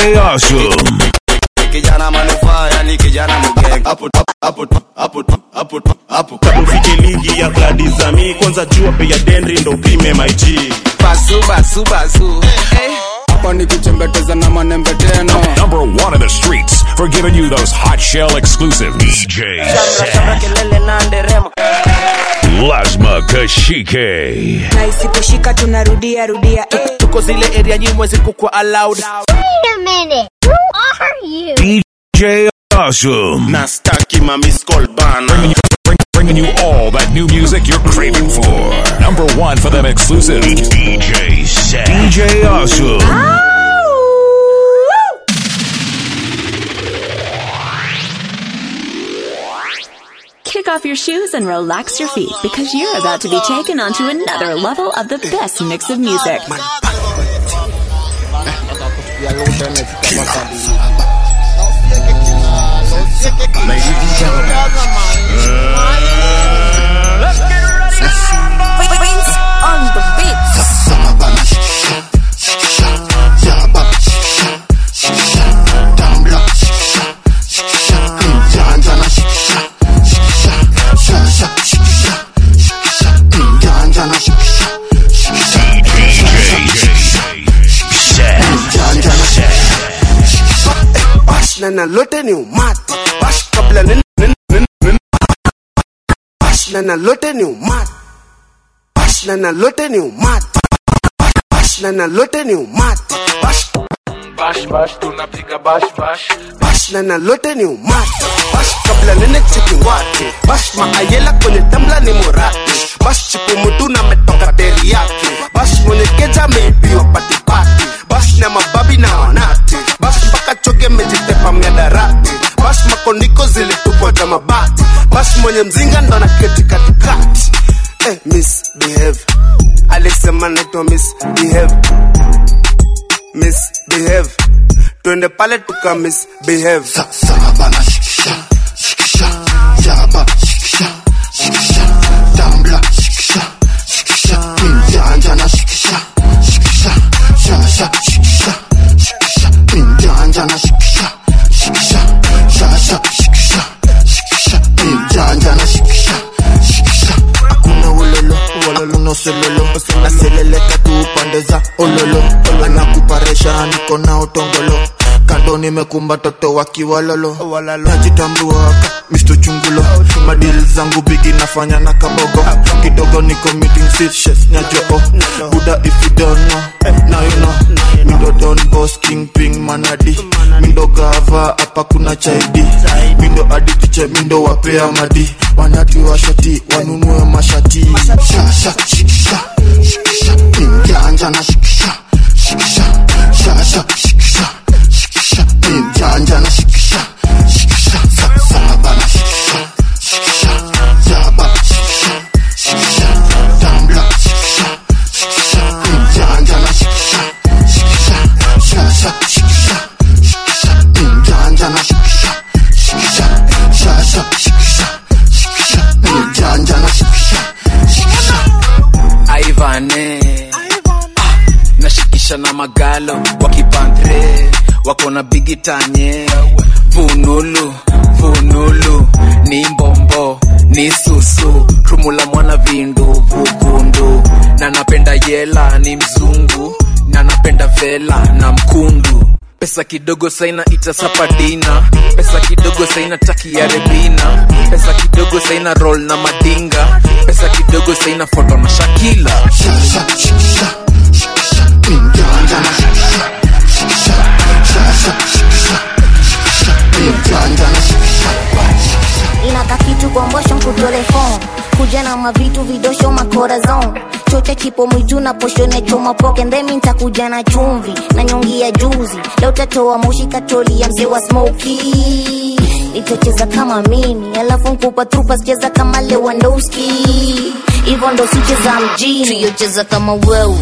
Awesome. kijana manufaa yani kijana mgeng hapo hapo hapo hapo hapo ufike ligi ya gladizami kwanza jua bei ya denri ndo upime mig basu basu basu hapa nikichembeteza na manembe tena Number one in the streets for giving you those hot shell exclusives. DJ Set. kelele na nderemo Lasma Kashike. na isiposhika tunarudia rudia eh. tuko zile area nyimwe zikukwa allowed Wait a minute. Who are you? DJ Awesome. na staki mamiscol bana Bring- Bringing you all that new music you're craving for. Number one for them exclusives. DJ Set. DJ Awesome. Kick off your shoes and relax your feet because you're about to be taken onto another level of the best mix of music. Prince on the beat. bash na nalote ni umati bash kabla nin nin nin nin bash na nalote ni umati bash na nalote ni umati bash na nalote ni umati bash bash bash tunapiga bash bash bash na nalote ni umati bash kabla nene chiki wati bash maayela kwenye tambla ni murati bash chipu mutu na metoka teriyaki bash mwenye keja ameibiwa patipati bash na mababi na wanati bash mpaka choge mejitepa mnyadarati bash makondiko zilitupwa za mabati bash mwenye mzinga ndo na keti katikati eh, misbehave alisema naitwa misbehave misbehave twende pale tuka misbehave hakuna ulolo walolo noselolo naseleleka tu pande za ololo anakuparesha niko na utongolo kando nimekumba toto wakiwalolo najitambuaka misto chungulo madili zangu bigi nafanya na kabogo kidogo niko meeting sitches nyajoo buda if you don't know now you know mindo don boss king ping manadi mindo gava hapa kuna chaidi mindo aditiche mindo wapea madi wanati washati wanunue mashati shasha shikisha shikisha injanja na shikisha shikisha shasha shikisha shikisha injanja na shikisha shikisha saba na shikisha shikisha jaba shikisha shikisha tambla shikisha shikisha injanja na shikisha shikisha shasha shikisha shikisha injanja na shikisha shikisha shasha shikisha shikisha injanja na shikisha shikisha aivane Ah, nashikisha na magalo wakipantre wako na bigitanye vunulu vunulu ni mbombo ni susu rumula mwana vindu vukundu na napenda yela ni mzungu na napenda vela na mkundu pesa kidogo saina itasapadina pesa kidogo saina taki ya rebina pesa kidogo saina roll na madinga pesa kidogo saina foto na shakila shasha shikisha shikisha injanja na shikisha shikisha shasha shikisha shikisha injanja na shikisha inaka kitu kombosho mkutelefon kuja na mavitu vidosho makorazon chote kipo mwitu na poshone choma poke ndemi ntakuja na chumvi na nyongi ya juzi leo tatoa moshi katoli ya mzee wa smoki nitocheza kama mimi alafu nkupa trupa sicheza kama lewandowski hivyo ndo sicheza mjini tuyocheza kama wewe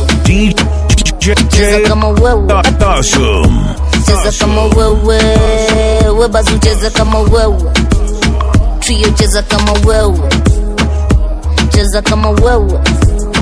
cheza kama wewe Awesome. cheza kama wewe webazu cheza kama wewe trio cheza kama wewe cheza kama wewe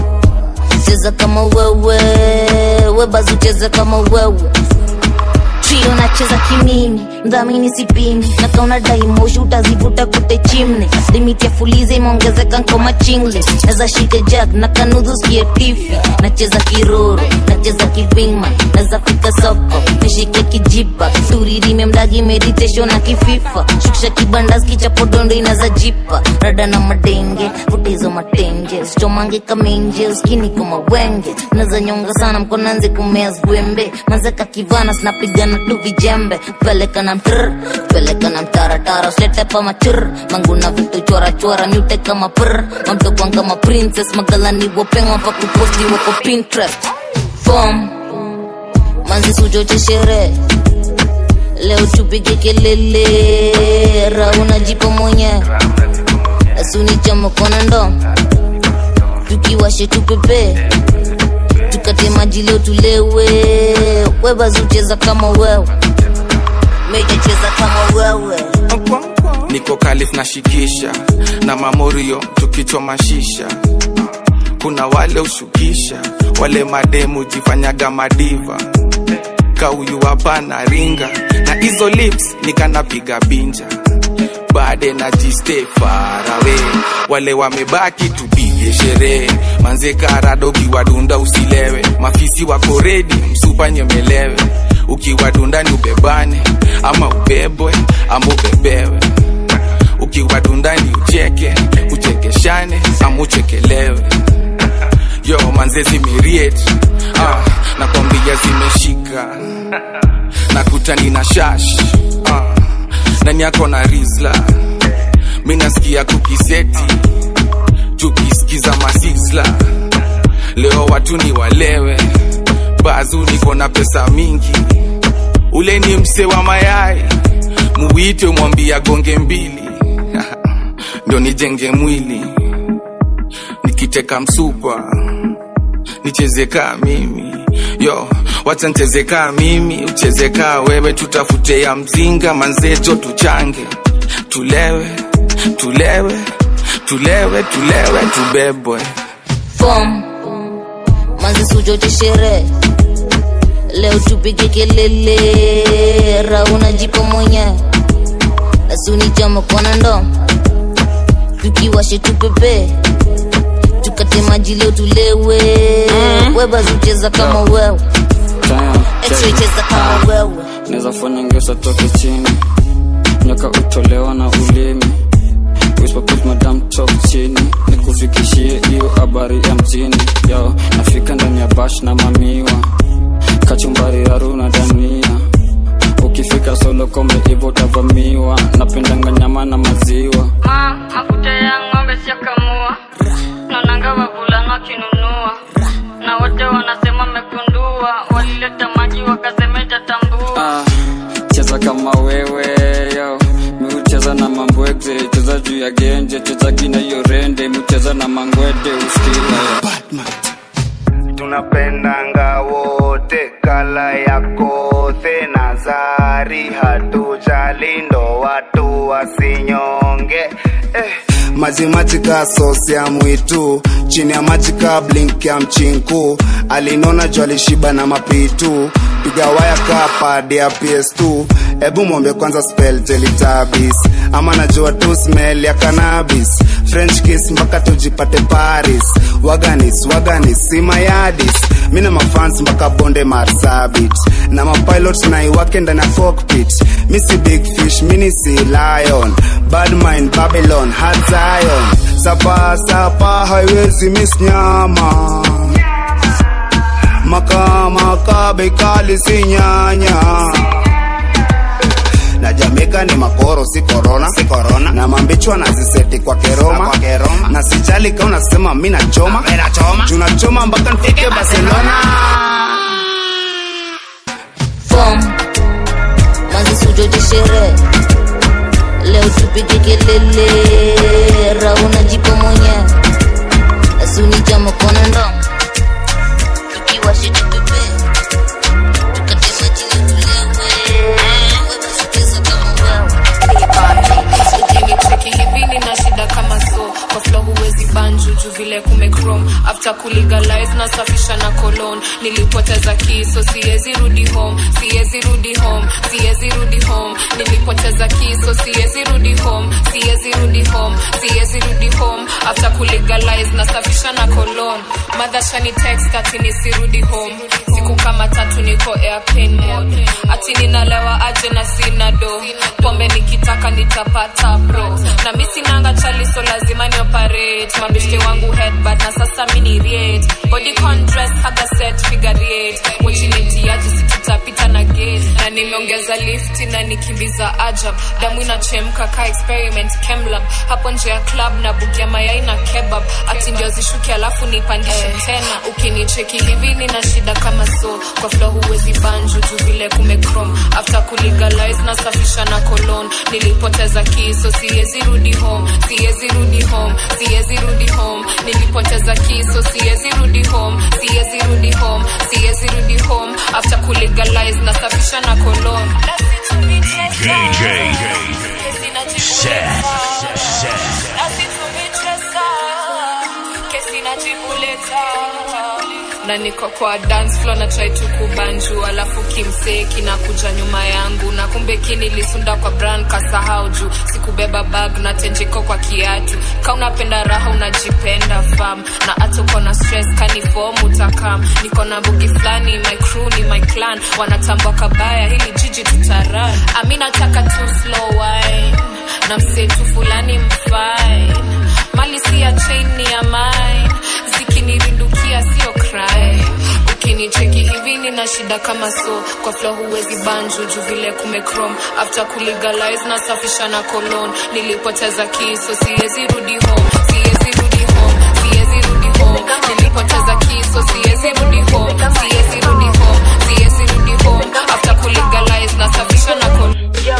cheza kama wewe webazu cheza kama wewe trio nacheza kimimi mdhamini sipimi na kauna daimoshi utazivuta kute chimne limiti ya fuliza imeongezeka nkoma chingle naza shike jack na kanudhu skie tifi nacheza kiroro nacheza kivingman naza fika soko nishike kijipa turirime mdagi meditation na kififa shukisha kibandas kichapodondo inaza jipa rada na madenge vutizo matenge sichomange kamenje uskini kama wenge naza nyonga sana mkonanze kumea zwembe mazeka kivana sinapigana tu vijembe peleka na mtr peleka na mtaratara usilete pa machur manguna vitu chora chora myute kama pr mamtokwan kama princess magalani wopengwa pa kuposti wako pinterest fom manzi suchoche sherehe leo tupige kelele rauna jipo mwenye asuni chama kona ndo tukiwashe tupepe tukate maji leo tulewe webazucheza kama wewe mejacheza kama wewe niko kalif na shikisha na mamorio tukichoma shisha kuna wale ushukisha wale mademu jifanyaga madiva kauyu hapana ringa na hizo lips nikanapiga binja bade na jiste farawe wale wamebaki tupige sherehe manze karado ukiwadunda usilewe mafisi wako redi msupa nyemelewe ukiwadunda ni ubebane ama ubebwe ama ubebewe ukiwadunda ni ucheke uchekeshane ama uchekelewe yo manze zimiriet ah, nakwambia zimeshika nakutani na shash ah, nani yako na rizla mi nasikia kukiseti tukisikiza masisla leo watu ni walewe bazu niko na pesa mingi ule ni mse wa mayai muwite mwambia gonge mbili ndo nijenge mwili nikiteka msupa nichezekaa mimi yo wacha nchezekaa mimi uchezekaa wewe tutafute ya mzinga manzejo tuchange tulewe tulewe tulewe tulewe tubebwe fom manzi suchoche sherehe leo tupige kelele rauna jipo mwenye asuni chama kona ndo tukiwashe tupepe tukate maji leo tulewe webazucheza kama wewe cheza kama wewe naweza fanya ngesa toke chini nyoka utolewa na ulimi Whisper put madam talk chini nikufikishie hiyo habari ya mjini yo nafika ndani ya bash na mamiwa kachumbari haruna dania ukifika solo kombe hivo utavamiwa napendanga nyama na maziwa ma mafuta ya ng'ombe siakamua naonanga wavulana wakinunua na wote wanasema mekundua walileta maji wakasemeja tambua ah, cheza kama wewe yo miucheza na mambwegze cheza juu ya genje cheza gina hiyo rende miucheza na mangwede uskila tunapendanga wote kala ya kothe na zari hatujali ndo watu wasinyonge eh. maji maji ka sosi ya mwitu chini ya maji ka blink ya mchinku alinona juu alishiba na mapitu piga waya ka padi ya ps2 ebu mwombe kwanza spell teletabis ama najua tu smell ya cannabis french kiss mpaka tujipate paris waganis waganis simayadis mi na mafans mpaka bonde marsabit na mapilot naiwake ndani ya cockpit mi si big fish mini si lion bad mind babylon hard zion sapa sapa haiwezi miss nyama makamaka bekali si nyanya na jamaica ni makoro si corona si corona na mambichwa na ziseti kwa keroma kwa keroma na sijali kama unasema mimi nachoma mimi nachoma tunachoma mpaka nifike barcelona fom manzi suchoche sherehe leo tupige kelele rauna jipo mwenye asuni chama kona ndo tukiwashe tupepe tukate maji leo tulewe webazucheza kama wewe ukinicheki hivi nina shida kama so kwa flo huwezi banju juu vile kumechrome after kulegalize nasafisha na colon nilipoteza kiso siwezi rudi home siwezi rudi home siwezi rudi home nilipoteza kiso siwezi rudi home siwezi rudi home siwezi rudi home after kulegalize nasafisha na colon madhashani text ati nisirudi home siku kama tatu niko airplane mode ati ninalewa aje na sina do pombe nikitaka nitapata bro na mi sinanga chali so lazima ni operate mabeshte wangu headbad na sasa mini riate body dress haga set figure eight wachinetiaji situtapita na gate na nimeongeza lifti na nikimbiza ajab damu inachemka ka experiment kemlab hapo nje ya club na bugia mayai na kebab ati ndio zishuke alafu nipandishe tena ukinicheki hivi nina shida kama so kwa flo huwezi banju juu vile kumecrom after kulegalize nasafisha na colon nilipoteza kiso siwezi rudi home siwezi rudi home siwezi rudi home nilipoteza kiso siwezi rudi home siwezi rudi home siwezi rudi home after kulegalize nasafisha na colon DJ Set. Set. na niko kwa dance floor na try tu kubanju alafu kimseki na kuja nyuma yangu na kumbe kinilisunda kwa brand kasahau juu sikubeba bag na tenjiko kwa kiatu ka unapenda raha unajipenda fam na hata uko na stress kanifom utakam niko na bugi fulani my crew ni my clan wanatambua kabaya hili jiji tutaran ami nataka tu slow wine na msetu fulani mfine mali si ya chain ni ya mine zikinirindukia sio cry ukinicheki hivi nina shida kama so kwa flo huwezi banju juu vile kumecrom after kulegalize nasafisha na colon nilipoteza kiso siwezi rudi home siwezi rudi home siwezi rudi home nilipoteza kiso siwezi rudi home siwezi rudi home siwezi rudi home after kulegalize nasafisha na colon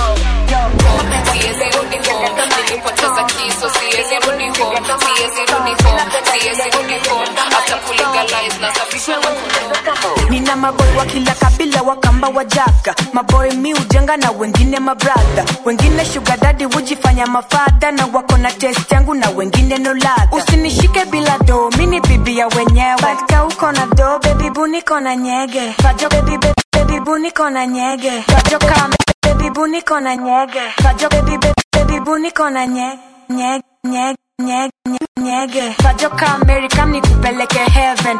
siwezi rudi home nilipoteza kiso siwezi rudi home siwezi rudi home siwezi rudi home after kulegalize nasafisha na colon nina maboy wa kila kabila wakamba wajaka maboy mi ujenga na wengine mabradha wengine shugadadi hujifanya mafadha na wako na test yangu na wengine no ladha usinishike bila do mini bibi ya wenyewe patka uko na do bebi buniko na nyege fajo bebi bebi bebi buniko na nyege fajo kame bebi buniko na nyege fajo bebi bebi bebi buniko na nye nye nye nye nye nyege fajo ka america nikupeleke heaven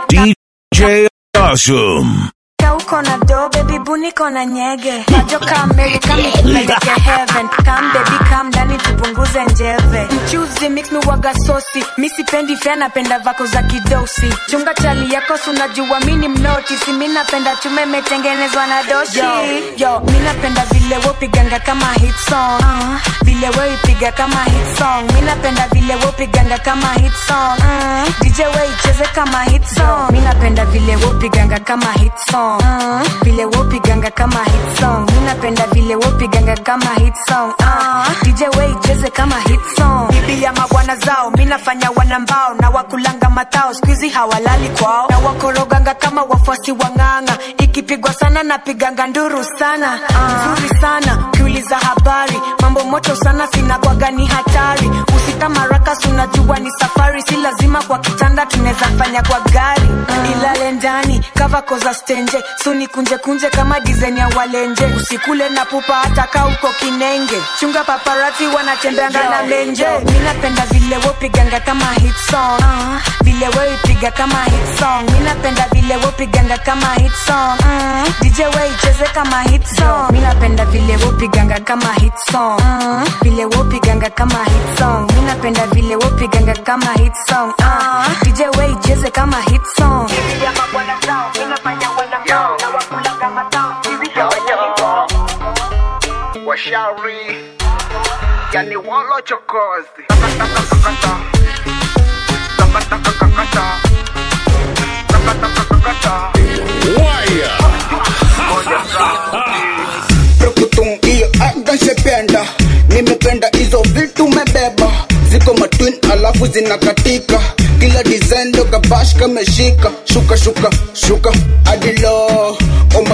DJ Awesome. Ka uko na do baby buniko na nyege majo ka amerika mikupeleke heaven kam baby kam ndani tupunguze njeve mchuzi mix mi waga sosi mi sipendi fea napenda vako za kidosi chunga chali yako sunajua mini mnoti si mi napenda chume imetengenezwa na doshi yo, yo mi napenda vile wopiganga kama hit song uh, vile weipiga kama hit song mi napenda vile wopiganga kama hit song uh, dj weicheze kama hit song mi napenda vile wopiganga kama hit song uh, vile wopiganga kama hit song mi napenda vile wopiganga kama hit song uh, dj weicheze kama hit song bibi ya mabwana zao mi nafanya wanambao na wakulanga matao skuizi hawalali kwao na wakoroganga kama wafuasi wang'anga ikipigwa sana napiganga nduru sana nzuri sana ukiuliza habari mambo moto sana sinakwaga ni hatari usika marakas unajua ni safari si lazima kwa kitanda tunaweza fanya kwa gari ilale ndani kava koza stenje suni kunje kunje kama dizen ya walenje usikule na pupa hata ka uko kinenge chunga paparati wanatembeanga na menje mi napenda vile wopiganga kama hit song uh, vile weipiga kama hit song mi napenda vile wopiganga kama hit song uh, dj weicheze kama hit song mi napenda vile wopiganga kama hit song uh, vile wopiganga kama hit song mi napenda vile wopiganga kama hit song uh, dj weicheze kama hit song washauri yani walochokozi Prokutung hiyo aga shependa nimependa hizo vitu mebeba ziko matwin alafu zinakatika kila design ndo kabash kameshika shuka shuka shuka adilo oh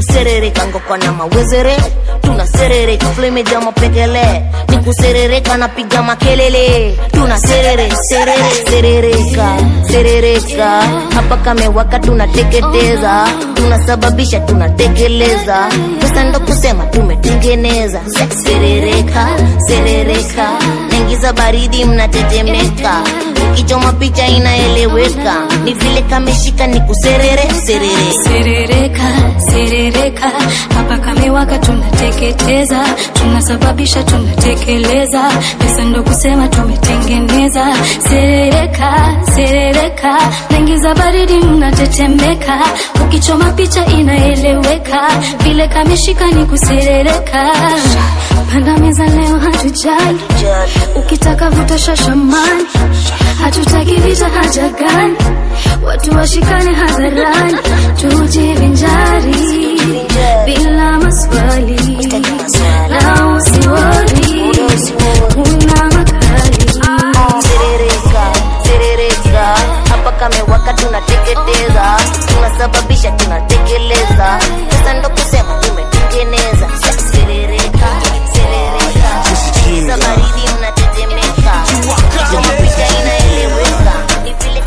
kuserereka ngokwa na mawezere tunaserereka flemeja mapekele ni kuserereka napiga makelele tunaserere serere serereka serereka hapa kamewaka tunateketeza tunasababisha tunatekeleza pesa ndo kusema tumetengeneza serereka serereka naingiza baridi mnatetemeka ukichoma picha inaeleweka ni vile kameshika ni kuserere serere serereka serereka hapa kamewaka tunateketeza tunasababisha tunatekeleza pesa ndo kusema tumetengeneza serereka serereka naingiza baridi mnatetemeka ukichoma picha inaeleweka vile kameshika ni kuserereka panda meza leo hatujali ukitaka vuta shashamani hatutaki vita haja gani watu washikane hadharani tujivinjari bila maswali na usiwori una makali serereka serereka hapa kamewaka tunateketeza tunasababisha tunatekeleza pesa ndo kusema tumetengeneza serereka serereka za baridi mnatetemeka kama picha inaeleweka ni vile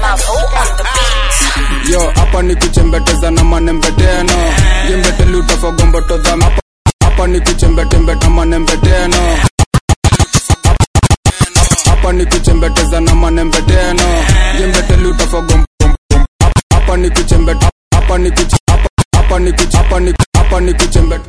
yo hapa ni kuchembeteza na manembeteno jembeteli utafagomboto za hapa hapa ni kuchembetembeta manembeteno hapa ni kuchembeteza na manembeteno jembeteli utafagombo hapa ni kuchembeta hapa ni kuch hapa hapa ni kuch hapa ni hapa ni kuchembeta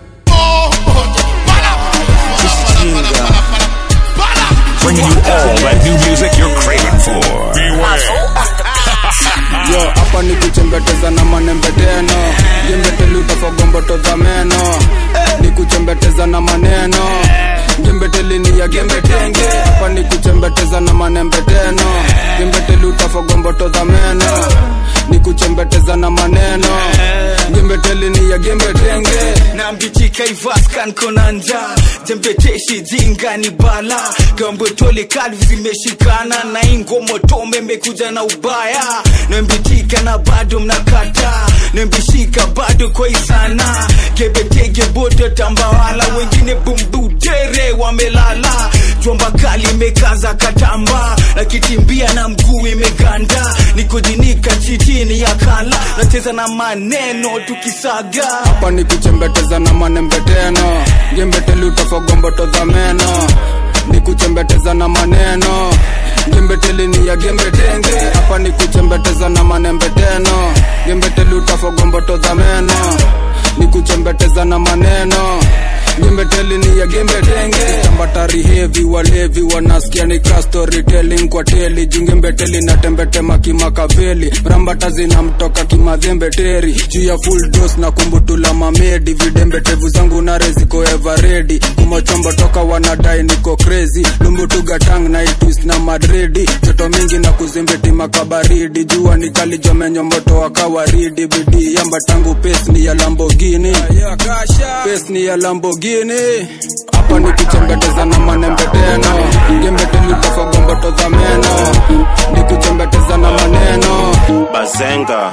Bringing you all that new music you're craving for. Beware. yo hapa ni kuchembeteza na manembeteno jembeteli utafagomboto za meno ni kuchembeteza na maneno jembeteli ni ya gembetenge hapa ni kuchembeteza na manembeteno jembeteli utafagomboto za meno ni kuchembeteza na maneno jembeteli ni ya gembetenge nambitika ivaskan konanja jembeteshi jinga ni bala gambotole kalvi zimeshikana na ingomotome mekuja na ubaya nambitika na bado mnakata nambishika bado kwa isana gebetege bodo tambawala wengine bumbudere wamelala jomba kali imekaza katamba nakitimbia na mguu imeganda nikojinika chitini ya kala nacheza na maneno tukisaga hapa ni kuchembeteza na manembeteno jembeteli utafagomboto za meno ni kuchembeteza na maneno jembeteli ni ya gembetenge hapa ni kuchembeteza na manembeteno jembeteli utafagomboto za meno ni kuchembeteza na maneno jembeteli ni ya gembetenge tambatari hevi walevi wanasikia ni ka storytelling kwa teli jungembeteli na tembetema kimakaveli rambata zinamtoka kimadhembeteri juu ya full dose na kumbutula mamedi vidembetevu zangu nare ziko everedi kumochombo toka wanadai niko crazy lumbutugatang na itwist na madridi joto mingi na kuzimbiti makabaridi jua ni kali jomenyo moto wa kawaridi bidii yamba tangu pes ni ya lambogini pes ni ya lambogini hapa ni kuchembeteza na manembeteno gembeteli utafagomboto za meno ni kuchembeteza na maneno bazenga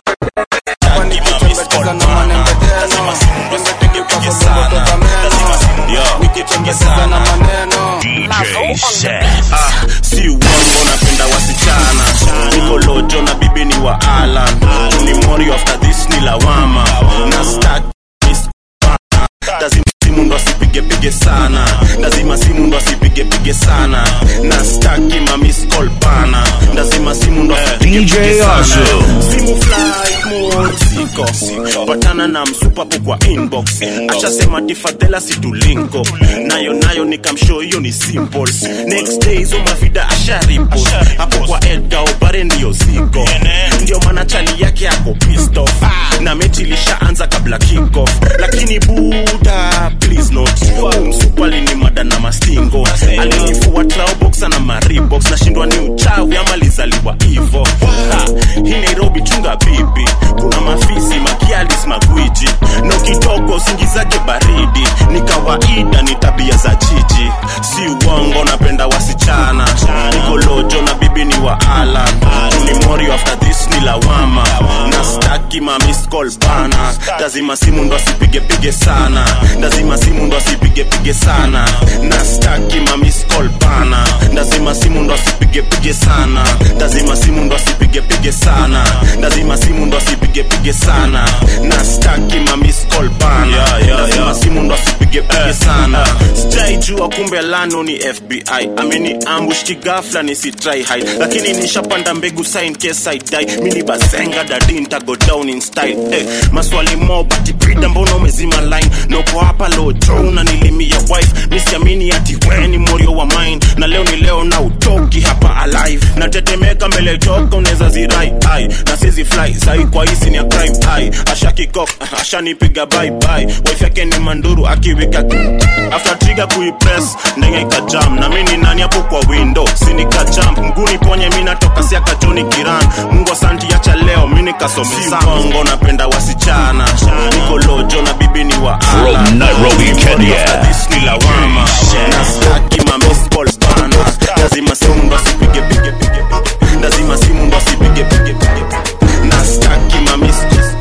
Ah, si uongo napenda wasichana niko lojo na bibi ni wa alan ni mori after this ni lawama na start lazima simu ndo asipigepige sana lazima simu ndo asipigepige sana na staki mamiscol pana lazima simu ndo asipigepige sana Asu. simu flight mode siko patana na msupapo kwa inbox ashasema tifadhela situlinko nayo nayo nikamshow hiyo ni simple next day hizo mavida asharipo hapo kwa edga obare ndiyo ziko ndio maana chali yake ako pissed off na mechi ilishaanza kabla kickoff lakini buda please not msupali ni mada na mastingo alinifua traoboxa na maribox nashindwa ni uchawi ama lizaliwa hivo Ha, hii nairobi chunga bibi kuna mafisi makialis magwiji no kitoko usingizake baridi ni kawaida ni tabia za chichi si uongo napenda wasichana niko lojo na bibi ni wa alan ni mori after this ni lawama na staki mamiscol bana lazima simu ndo asipigepige sana lazima simu ndo asipigepige sana na staki mamiskol bana lazima simu ndo asipigepige sana lazima simu ndo asipigepige sana lazima simu ndo asipigepige sana na staki mamiskol bana Yeah, yeah, lazima yeah. simu ndo asipigepige sana sijaijua kumbe lano ni fbi ameni ambush kigafla nisitry hide lakini nishapanda mbegu sign case I die mini bazenga dadi ntago down in style eh, maswali mo bati brida mbona umezima line noko hapa lojo unanilimia wife misiamini ati we ni morio wa mine na leo ni leo na utoki hapa alive natetemeka mbele toka unaweza zirai ai na sizi fly sai kwa hisi ni ya crime ai ashakikok ashanipiga bye bye wife yake ni manduru akiwika after trigger kuipress ndenge ikajam na mimi ni nani hapo kwa window sinika jump mguni ponye mimi natoka siaka Johnny Kiran Mungu asanti acha leo mimi nikasomesa Kongo napenda wasichana niko lojo na bibi ni wa ala From Nairobi, Kenya. This ni lawama na staki ma miss call bana lazima simu ndo asipige pige pige pige lazima simu ndo asipige pige pige na staki ma miss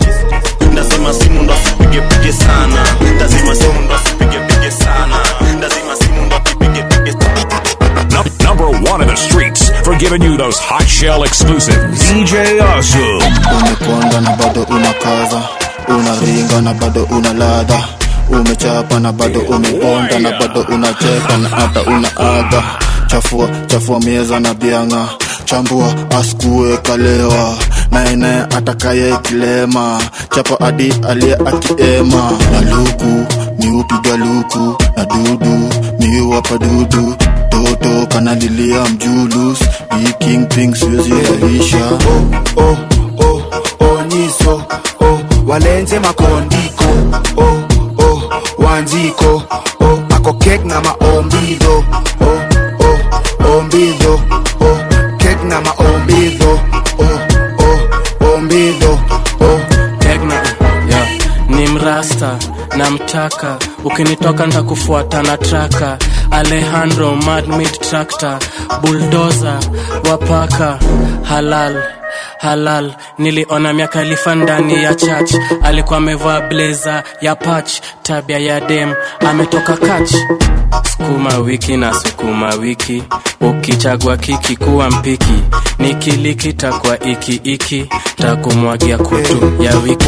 lazima simu ndo asipige pige sana lazima simu ndo asipige pige sana lazima simu ndo asipige pige Num- number one in the streets for giving you those hot shell exclusives. DJ Asu. umekonda na bado unakaza unaringa na bado una ladha umechapa na bado umebonda na bado unacheka na hata unaaga chafua chafua mieza na bianga chambua askue kalewa naene atakaye kilema chapa adi aliye akiema na luku miupiga luku na dudu miuwapa dudu toto kanalilia mjulus ikingping siwezi alisha oh, oh, oh, onyiso oh, walenze makondiko oh, oh, wanjiko oh, ako kek na maombidho oh, oh, ombidho oh, kek na maombidho oh, oh, ombidho oh. Tegna, yeah. ni mrasta na mtaka ukinitoka ntakufuata na traka alejandro madmid tractor buldoza wapaka halal halal niliona miakalifa ndani ya church alikuwa amevaa bleza ya pach tabia ya dem ametoka kach sukuma wiki na sukuma wiki ukichagua kiki kuwa mpiki nikiliki takwa iki iki takumwagia kutu ya wiki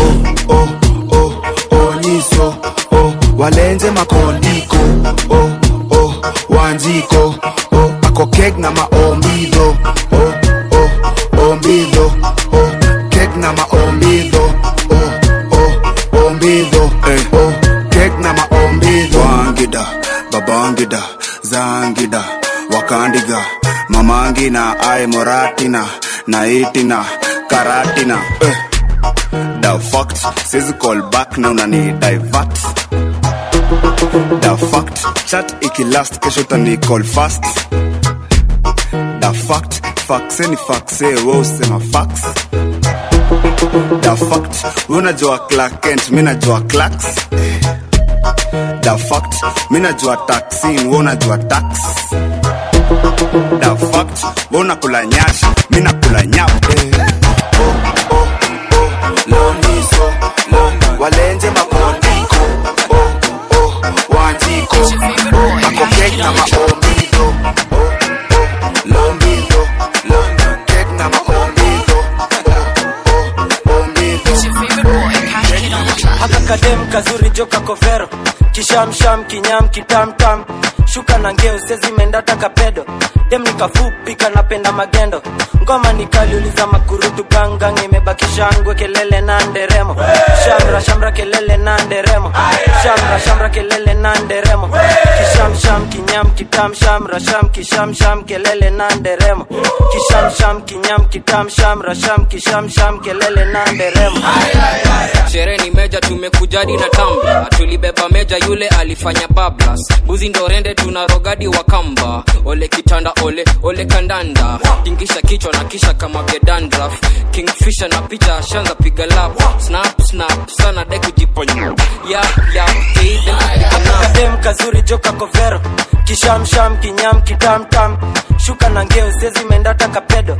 onyiso oh, walenze makondiko oh, oh, wanjiko oh, ako kek na maombidho oh, oh, ombidho oh, kek na maombidho oh, oh, ombidho oh, kek na maombidho wangida babangida zangida wakandiga mamangina ai moratina naitina karatina eh. the fact says call back na unani divert the fact chat ikilast kesho tani call fast the fact faxe ni faxe we usema fax the fact we unajua Clark Kent mi najua Clarks the fact mi najua taxin we unajua tax the fact we unakula nyashi mi nakula nyap loniso lo, walenze makondiko oh, oh, wanjiko ako kek na maombidho oh, oh, lombidho lo, kek na maombidho oh, oh, ombidho haka kadem kazuri joka kovero kishamsham kinyam kitamtam shuka na ngeo sezimendata kapedo dem nikafupi kanapenda magendo ngoma nikaliuliza makurutu gangang imebakisha ngwe kelele na nderemo shamra shamra kelele na nderemo shamra shamra kelele na nderemo kishamsham kinyam kitam shamra sham kishamsham kelele na nderemo kishamsham kinyam kitam shamra sham kishamsham kelele na nderemo sherehe ni meja tumekujadi na tamba tulibeba meja yule alifanya bablas buzi ndo rende tuna rogadi wa kamba ole kitanda ole ole kandanda tingisha kichwa na kisha kama vyedandraf kingfisha na picha ashanza piga lap snap snap sana de kujiponya yap yap kadem kazuri joka kovero kishamsham kinyam kitamtam shuka na ngeo sezimendata kapedo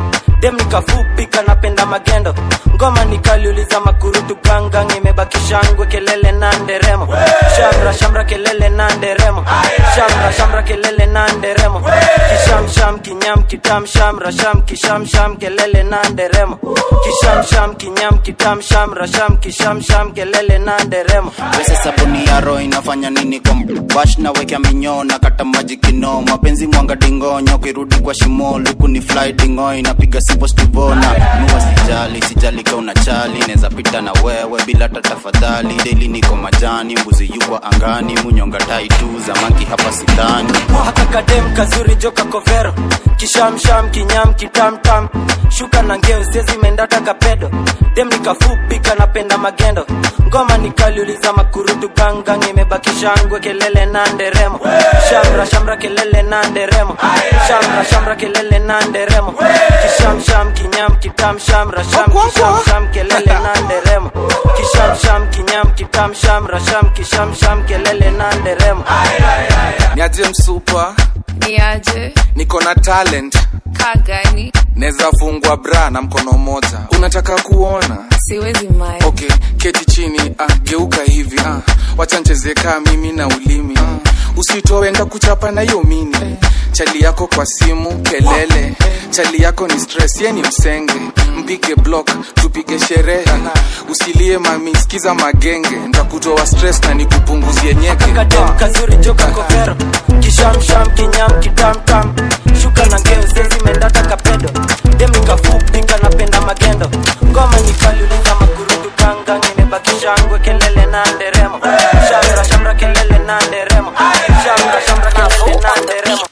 dem nikafupi kanapenda magendo ngoma nikaliuliza makurutu gangang imebaki shangwe kelele na nderemo shamra shamra kelele na nderemo shamra shamra kelele na nderemo kishamsham kinyam kitam shamra sham kishamsham kelele na nderemo kishamsham kinyam kitam shamra sham kishamsham kelele na nderemo pesa sabuni ya roho inafanya nini kwa bash na wekea minyoo na kata maji kino mapenzi mwanga dingonyo kirudi kwa shimo luku ni fly dingo inapiga sipo stivona nua sijali sijali ka unachali neza pita na wewe bila hata tafadhali deli niko majani mbuzi yukwa angani munyonga tai tu zamaki hapa sidhani haka kadem kazuri joka kovero kishamsham kinyam kitamtam shuka na ngeo sezi mendata kapedo dem nikafupi kanapenda magendo ngoma nikaliuliza makurutu gangang imebaki shangwe kelele na nderemo shamra shamra kelele na nderemo shamra shamra kelele na nderemo kishamsham kinyam kitam shamra sham kishamsham kelele na nderemo kishamsham kinyam kitam shamra sham kishamsham kelele na nderemo niaje msupa niaje niko na talent kaa gani neza fungwa bra na mkono moja unataka kuona siwezi mae okay keti chini ah, geuka hivi ah, wacha ncheze kaa mimi na ulimi ah, usitoe nda kuchapa na hiyo mini chali yako kwa simu kelele chali yako ni stress ye ni msenge mpige block tupige sherehe usilie mami sikiza magenge ntakutoa stress na nikupunguzie nyeke kadem kazuri joka kovero kishamsham kinyam kitamtam shuka na ngeo sezi mendata kapedo dem nikafupi kanapenda magendo ngoma nikaliuliza makurudu gangang imebaki shangwe kelele na nderemo shamra shamra kelele na nderemo shamra shamra kelele na nderemo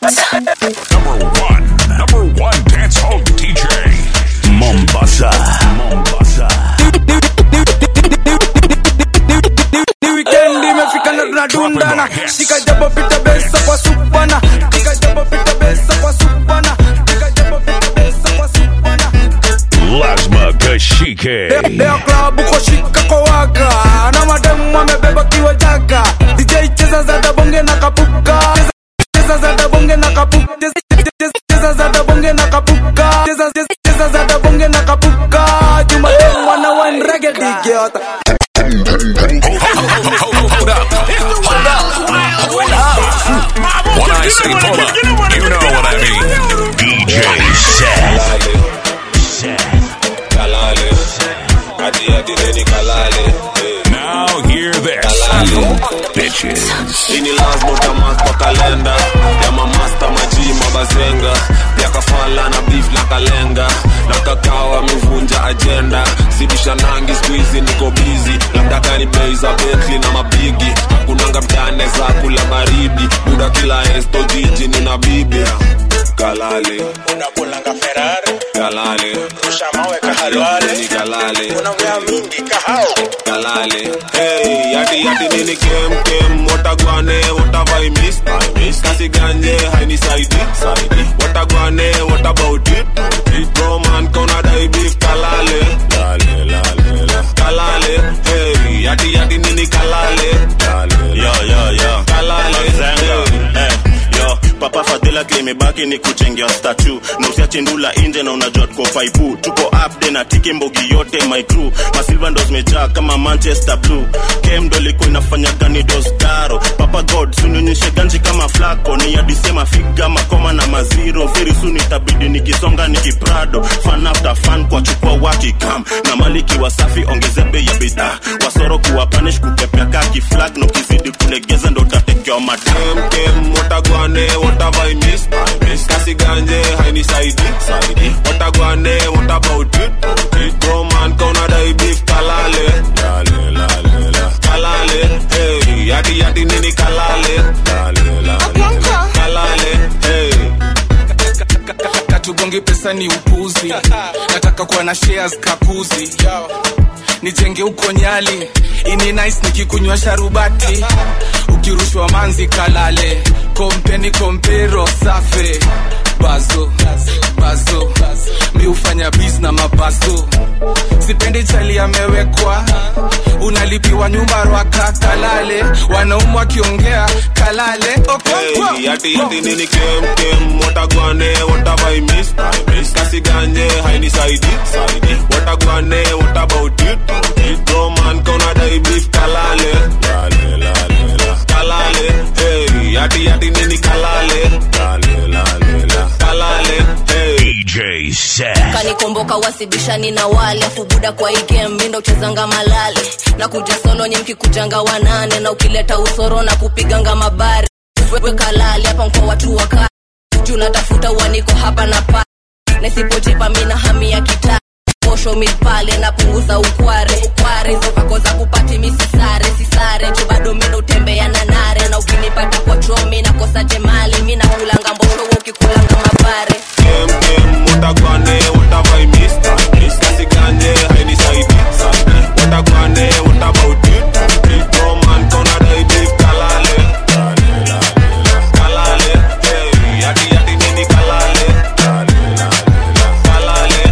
Number one, number one dance hall DJ. Mombasa. Mombasa. ni weekend imefika na tunadundana shika jabo pita besa kwa supana shika jabo pita besa kwa supana shika jabo pita besa kwa supana Lazma Kashike. leo klabu kwa shika kwa waka na mademu amebeba kiwa jaka DJ cheza za dabonge na kapuka cheza za dabonge na kapuka cheza za dabonge na kapuka cheza cheza za dabonge na kapuka jumademu wana wine reggae digiota Hold up. Hold up. When I say pull up, you know what I mean. DJ Set. Now hear this, you bitches. ini lasbotamas kwa kalenda ya mamasta maji mabazenga pia kafala na beef na kalenga na kakao amevunja ajenda sibisha nangi skuizi niko bizi labda gani bei za betli na mapigi kunanga mtane za kula baridi buda kila esto jiji nina bibi kalale unakulanga ferari kalale rusha mawe kahalwale ni kalale unaongea mingi kahao kalale hey yati yati nini kem kem watagwane watavai miss I miss kasi ganje haini saidi saidi watagwane what about it it bro man kona dai beef kalale lale lale la kalale hey yati yati nini kalale lale yo yo yo kalale Zenga. Eh, yo papa fadhila klimebaki ni kuchengea statu na usiache ndula nje na unajua tuko faipu tuko upde na tiki mbogi yote my crew masilva ndo zimejaa kama manchester blue kem ndo ilikuwa inafanya gani dostaro papa god sunionyeshe ganji kama flako ni adisema figa makoma na maziro very soon itabidi nikisonga nikiprado fan after fan kwa chukua wakikam na maliki wasafi ongeze bei ya bidhaa wasoro kuwa panish kukepea kaki flag na ukizidi kulegeza ndo utatekewa matam kem kem watagwane watavai miss I miss kasi ganje haini saidi saidi watagwane what about it it bro man kona dai beef kalale lale lale la kalale hey yati yati nini kalale lale lale la kalale hey katugongi pesa ni upuzi nataka kuwa na shares kakuzi nijenge huko nyali ini nice nikikunywa sharubati ukirushwa manzi kalale kompeni kompero safe bazo bazo mi hufanya bis na mabazo sipendi chali amewekwa unalipiwa nyumba rwaka kalale wanaumu wakiongea kalale okonkwo Hey, yati yati nini kem kem watagwane what have I missed I missed kasi ganje haini saidi saidi watagwane what about it bro man kona dai beef kalale lale lale la kalale hey yati yati nini kalale lale lale la kalale hey DJ Set. kanikomboka wasibishani na wale afu buda kwa igem mindo uchezanga malale na kuja solo nye mkikujanga wanane na ukileta usoro na kupiganga mabari weka lali hapa mkwa watu waka juu natafuta uaniko hapa na pa nisipojipa mina hami ya kita posho mipale napunguza ukware ukware hizo vako za kupati misisare sisare juu bado mina utembea na nare na ukinipata kwa chomi nakosa jemali mina kulanga mbosho wewe ukikulanga mabare kem kem watagwane what have I missed I missed kasi ganje haini saidi saidi watagwane what about it bro man kona dai beef kalale lale lale la kalale hey yati yati nini kalale lale lale la kalale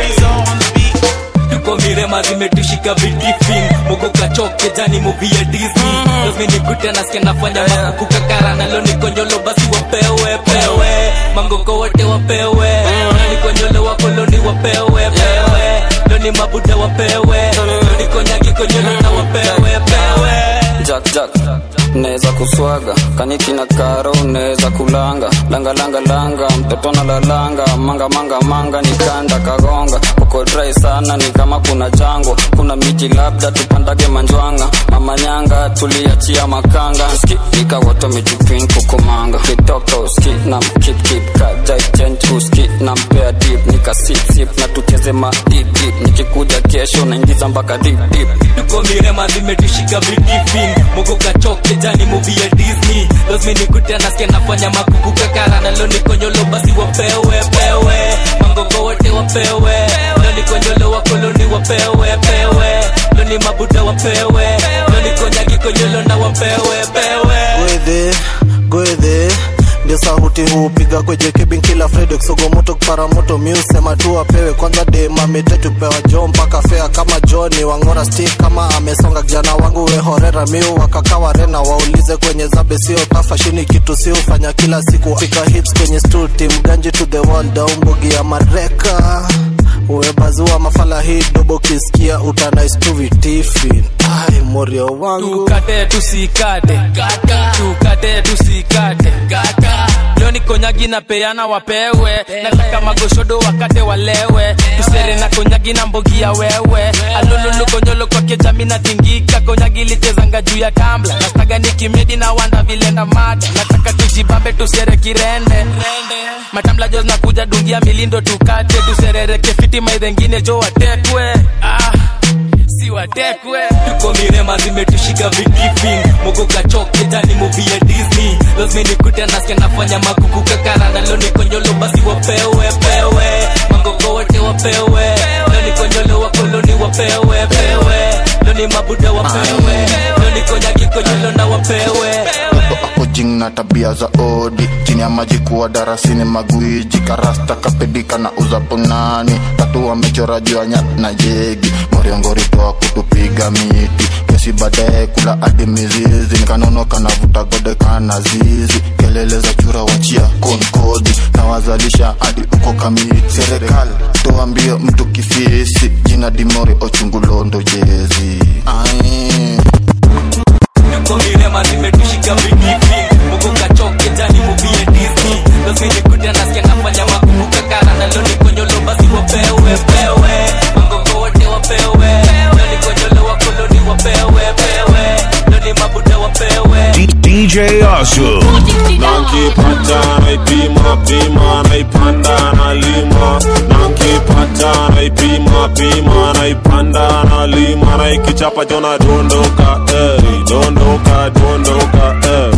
tuko mirema zimetushika vitifin mugo kachoke jani muvi ya disney lazminikute nasikia nafanya makukukakara nalo nikonyolo basi wapewe pewe mangoko wote wapewe nikonyolo wakoloni wapewe pewe loni mabuda wapewe nikonyagi konyolo na wapewe pewe jack jack neza kuswaga kaniki na karo neza kulanga langa langa langa mtoto na lalanga manga manga manga nikanda kagonga uko dry sana ni kama kuna jango kuna miti labda tupandage manjwanga mamanyanga tuliachia makanga ski ikawoto mitipin kukumanga kitoka uski na mkip kip kajaichen uski na mpea dip nika sip sip na tucheze ma dip dip nikikuja kesho naingiza mpaka dip dip tuko mirema zimetushika vitifin mugo kachoke jani muvi ya disney lazminikute nasikia nafanya makukukakara nalo nikonyolo basi wapewe pewe mangoko wote wapewe loni konyolo wakoloni wapewe pewe loni mabuda wapewe loni konyagi konyolo na wapewe pewe gwedhe gwedhe ndio sauti hupiga kweje kibin kila fredo kisogomoto kuparamoto miusema tu apewe kwanza demametetupewa jo mpaka fea kama joni wangora stik kama amesonga kijana wangu wehorera miu wakakawa rena waulize kwenye zabe sio tafashini kitu si ufanya kila siku fika hits kwenye stu tim ganji to the world aumbogi ya mareka umebazua mafala hii dobo kisikia utanaistu vitifin ai morio wangu tukate tusikate tukate tusikate leo ni konyagi na peana wapewe nataka magoshodo wakate walewe tusere na konyagi na mbogia wewe alululu konyolo kwake jami na tingika konyagi lichezanga juu ya tambla nastaga ni kimedi na wanda vile na mada nataka tujibambe tusere kirende matamla jos nakuja dungia milindo tukate tuserereke fiti maidhengine jo watekwe ah si watekwe tuko mirema zimetushika vitifin mogo kachoke jani muvi ya disney lazminikute nasikia nafanya makukukakara nalo nikonyolo basi wapewe pewe mangoko wote wapewe loni konyolo wakoloni wapewe pewe loni mabuda wapewe loni konyagi konyolo na wapewe kojing na tabia za odi chini ya maji kuwa darasini magwiji karasta kapedika na uzapunani tatu wamechora juu ya nyat na jegi moriongoritoa kutupiga miti kesi baadaye kula hadi mizizi nikanonoka na vuta gode kana zizi kelele za chura wachia konkodi na wazalisha hadi uko kamiti serikali toa mbio mtu kifisi jina dimori ochungulondo jezi Ai. tuko mirema zimetushika vitifin mogo kachoke jani muvi ya disney lazminikute nasikia nafanya makukukakara nalo nikonyolo basi wapewe pewe mangoko wote wapewe loni konyolo wakoloni wapewe pewe loni mabuda wapewe DJ Asu. nankipata naipima pima naipanda nalima nankipata naipima pima naipanda nalima naikichapa jona dondoka eh, dondoka dondoka eh.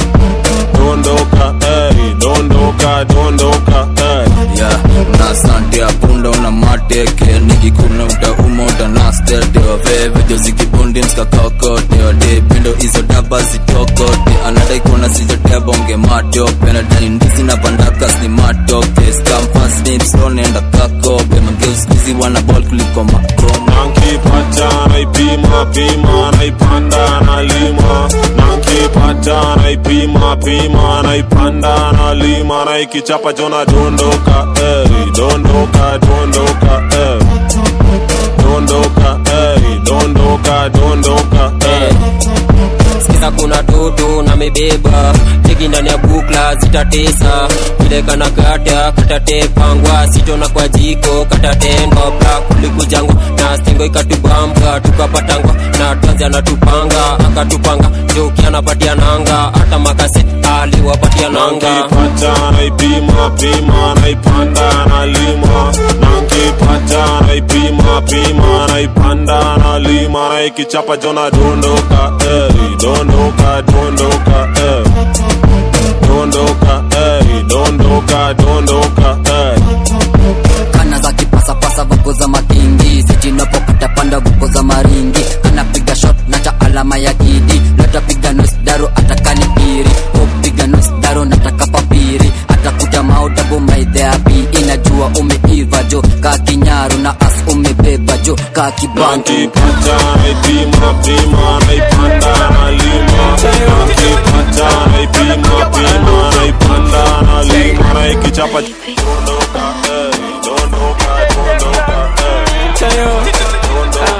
dondoka eh, dondoka dondoka eh. yeah, na sante ya punda una mateke nikikuna utauma utanastete waveve jozikibundi mskakakote wade pindo hizo daba zitokote anadai kuona sijatebonge matope nadai ndizi na pandakas ni matoke skamfasnipstonenda kakope mageuskizi wana bol kuliko makoma nankipata naipima pima naipanda nalima nankipata naipima pima naipanda nalima naikichapa jona dondoka ey, dondoka dondoka ey. dondoka ey, dondoka dondoka ey. sikiza kuna toto na mebeba teki ndani ya bukla zitatesa vile kana kata katatepangwa sitona kwa jiko katatendwa bla kulikujangwa na stingo ikatubamba tukapatangwa na tanzi anatupanga akatupanga joki anapatia nanga hata makase aliwapatia nanga nankipata naipima pima naipanda nalima nankipata naipima pima naipanda nalima naikichapa jona dondoka ey, dondoka dondoka ey. dondoka ey, dondoka dondoka ey. kana za kipasapasa vuko za makingi sijinapopata panda vuko za maringi anapiga shot na cha alama ya kidi natapiga nosdaro atakani piri upiga nosdaro nataka papiri atakuja maudabu maidheapi inajua umeiva jo ka kinyaru na as umebeba jo ka kibantu nankipata naipima pima naipanda nalima nankipata naipima pima naipanda nalima naikichapa dondoka ey, dondoka dondoka ey.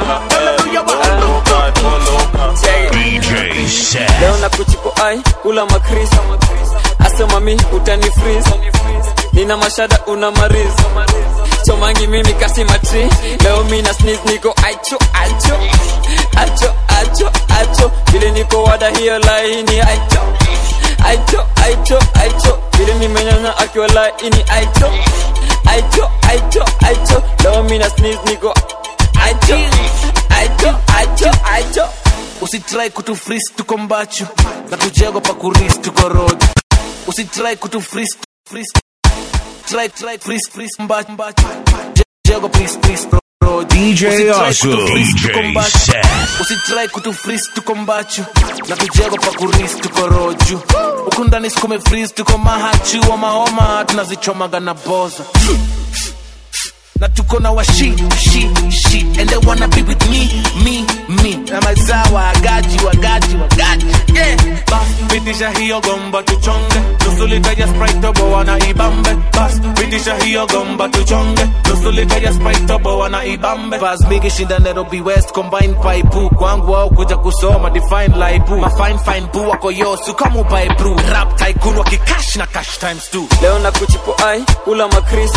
leo na kuchipo ai kula makris asema mi utani freeze nina mashada una mariz chomangi mimi kasi matri leo mi na sneeze niko acho acho acho acho acho vile niko wada hiyo laini acho acho acho acho vile nimenyanya akiwa laini acho acho acho acho leo mi na sneeze niko acho acho acho acho usitrai kutu fris tuko mbachu na kujego pa kuris tuko road usitrai kutu fris fris try try fris fris mbachu mbachu jego fris fris road DJ Usitry Asu, kutu freeze, DJ tuko mbachu. Set. usitrai kutu fris tuko mbachu na kujego pa kuris tuko roju huku ndani sikume fris tuko mahachi wa mahoma tunazichomaga na boza na tuko na washi shi shi and they wanna be with me me me na mazao wagaji wagaji wagaji yeah bas pitisha hiyo gomba tuchonge nusu lita ya sprite tobo wana ibambe bas pitisha hiyo gomba tuchonge nusu lita ya sprite tobo wana ibambe bas bigi shinda Nairobi West combine pipe kwangu au kuja kusoma define life ma fine fine boo wako yosu kama upae brew rap tycoon wakikash na cash times two leo na kuchipo ai kula makris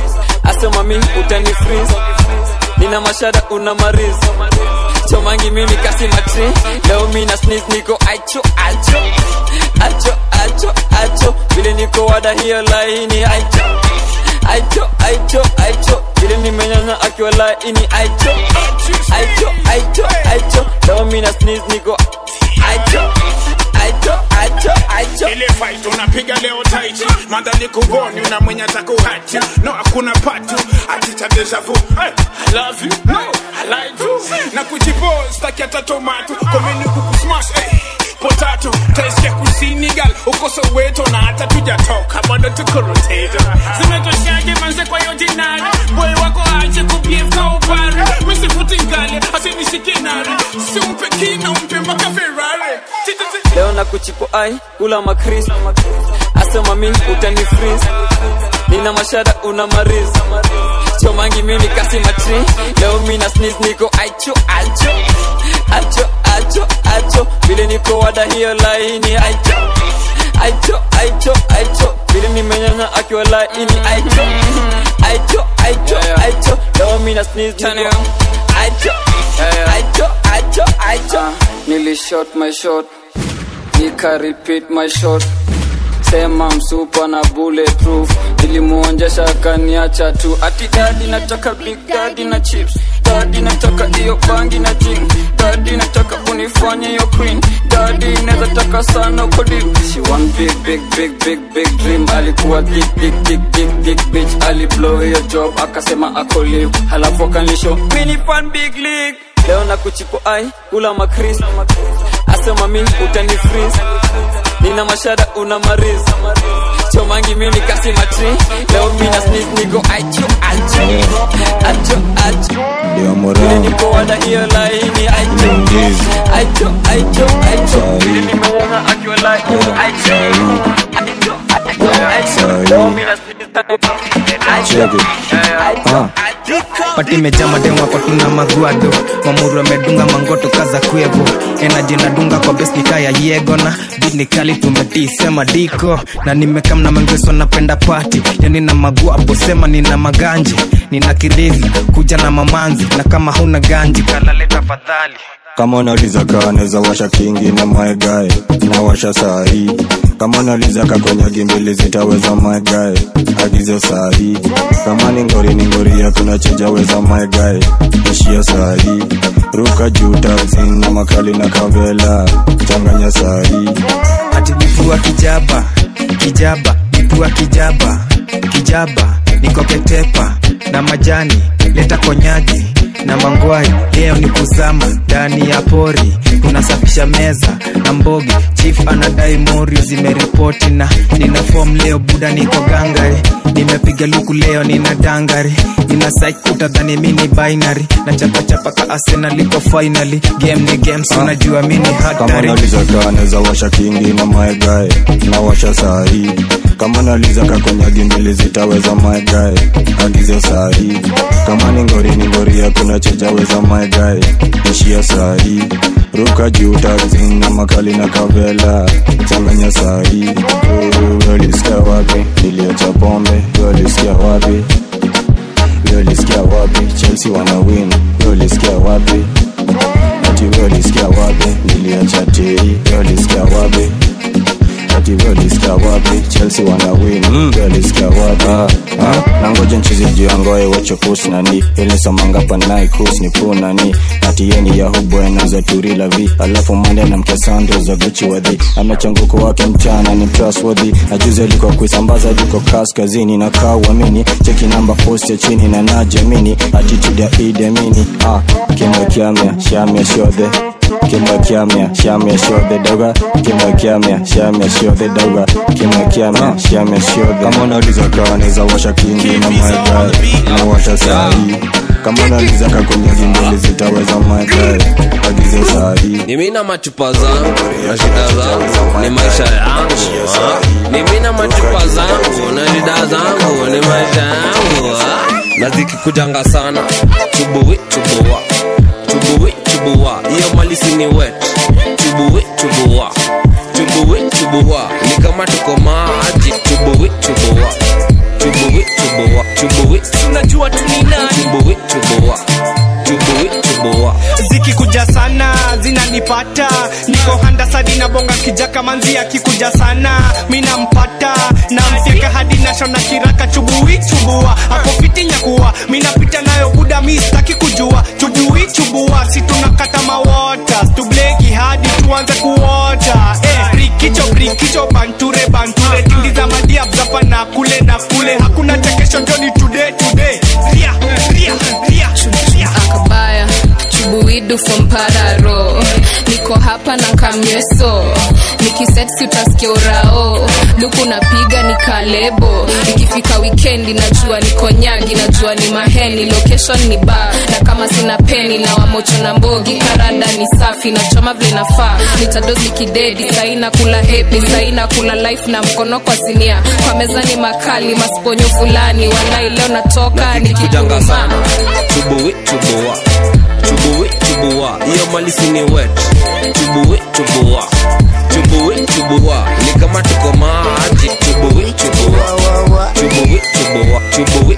asema mi utani freeze nina mashada una mariz chomangi mimi kasi matri leo mi na sneeze niko acho acho acho acho acho vile niko wada hiyo laini acho acho acho acho vile nimenyanya akiwa laini acho acho acho acho leo mi na sneeze niko acho acho acho acho ile fight unapiga leo taichi mandhali kuvoni una mwenye atakuhati no hakuna patu ati cha deja vu hey, I love you no I like you na kujipo staki hata tomato komeni kukusmash hey, potato taisikia kusini gal uko soweto na hata tujatoka bado tuko rotato zimetoshaje manze kwa hiyo jinari boy wako aje kubievka upare misifuti ngali asinishike nari simpe kina umpe mpaka ferrari Titi- leo na kuchipo ai kula makris asema mi utani freeze nina mashada una mariz chomangi mimi kasi matri leo mi na sneeze niko acho acho acho acho acho vile niko wada hiyo laini acho acho acho acho vile nimenyanya akiwa laini acho acho acho acho leo mi na sneeze niko acho acho acho acho nilishot my shot nika repeat my shot sema msupa na bulletproof nilimuonjesha akaniacha tu ati dadi nataka big dadi na chips dadi nataka hiyo bangi na jing dadi nataka unifanye hiyo queen dadi inaweza taka sana uko deep she want big big big big big dream alikuwa thick thick thick thick thick bitch aliblow hiyo job akasema ako live halafu akanisho mini fan big league leo na kuchipo ai kula makris asema mi utani freeze nina mashada una mariz chomangi mimi kasi matri leo mina sneak niko aicho aicho acho acho ndio vile morao niko wada hiyo laini aicho aicho aicho aicho vile nimeona akiwa laini aicho aicho aicho leo mina Check it. Ah. pati imejaa mademu wako tuna maguado mamuru amedunga mangoto kaza kwevo enaji nadunga kwa bes nikaya yego na bit ni kali tumetii sema diko na nimekam na mangeso napenda pati yani na maguapo sema nina maganji nina kilivi kuja na mamanzi na kama huna ganji kalale tafadhali kama unauliza kaa naweza washa kingi na maegae nawasha saa hii kama unauliza kakonyagi mbili zitaweza maegae agizo saa hii kama ni ngori ni ngori hakuna chejaweza maegae ishia saa hii ruka juu taxi na makali na kavela changanya saa hii ati lipua kijaba kijaba lipua kijaba kijaba nikoketepa na majani leta konyagi na mangwai leo ni kuzama ndani ya pori tunasafisha meza na mbogi chief anadai mori zimeripoti na nina fom leo buda niko gangari nimepiga luku leo nina dangari nina saikuta dhani mini binary na chapachapa ka arsenal iko finally game ni games unajua mini kama hatari unauliza kaa naweza washa kingi na maegae nawasha saa hii kama unauliza kakonyagi mbili zitaweza maegae agizo saa hii kama ni ngori ni ngori hakuna chejaweza maegae ishia saa hii ruka juu taxi na makali na kavela changanya saa hii ulisikia wapi niliacha pombe ulisikia wapi ulisikia wapi chelsea wana win ulisikia wapi ati ulisikia wapi niliacha tei ulisikia wapi ati ulisikia wapi chelsea wana win ulisikia wapi Ah, na ngoja nchizi juu ya ngoe wacho kus nani ilisomanga panai kus ni pu nani ati yeni ya hubwena za turila vi alafu mande na mke sando za guchi wadhi amechanguko wake mchana ni trustworthy na juzi alikuwa kuisambaza juko kaskazini na kaa uamini cheki namba post ya chini na najamini attitude ya idemini ah, kimya kyamya shamya shodhe kimya kyamya shamya shodhe doga kimya kyamya shamya shodhe doga kimya kyamya shamya shodhe kama unauliza kaa naweza washa kingi na maegae na washa saa hii kama unauliza kakonyagi mbili zitaweza maegae agizo saa hii ni mimi na machupa zangu na shida zangu ni maisha yangu ah. ni mimi na machupa zangu na shida zangu ni maisha yangu ah. na zikikujanga sana chubuwi chubua chubuwi chubua hiyo malisi ni wet chubuwi chubua chubuwi chubua ni kama tuko maji chubuwi chubua chubuwi chubua chubuwi tunajua tuninani chubuwi chubua chubuwi chubua zikikuja sana zinanipata niko handasadi na bonga kijaka manzi akikuja sana mi nampata namfyeka hadi nashona kiraka chubui chubua akofiti nyakuwa mi napita nayo buda mi sitaki kujua chubui chubua si tunakata mawota stubleki hadi tuanze kuota eh, brikicho brikicho banture banture tingiza madiab zapa na kule na kule hakuna chekesho joni today today ria ria ria ria akabaya chubuidu from pararo niko hapa na kamyeso nikisetsi utasikia urao luku napiga ni kalebo ikifika wikendi najua niko nyagi najua ni maheni location ni ba na kama sina peni na wamocho na mbogi karada ni safi na choma vile nafaa nitadozi kidedi saina kula hepi saina kula life na mkono kwa sinia kwa meza ni makali masponyo fulani walai leo natoka kujanga nikikuruma sana chubuwi chubua chubuwi chubua hiyo malisi ni wet chubuwi chubua chubuwi chubua ni kama tuko maji chubuwi chubua chubuwi chubua chubuwi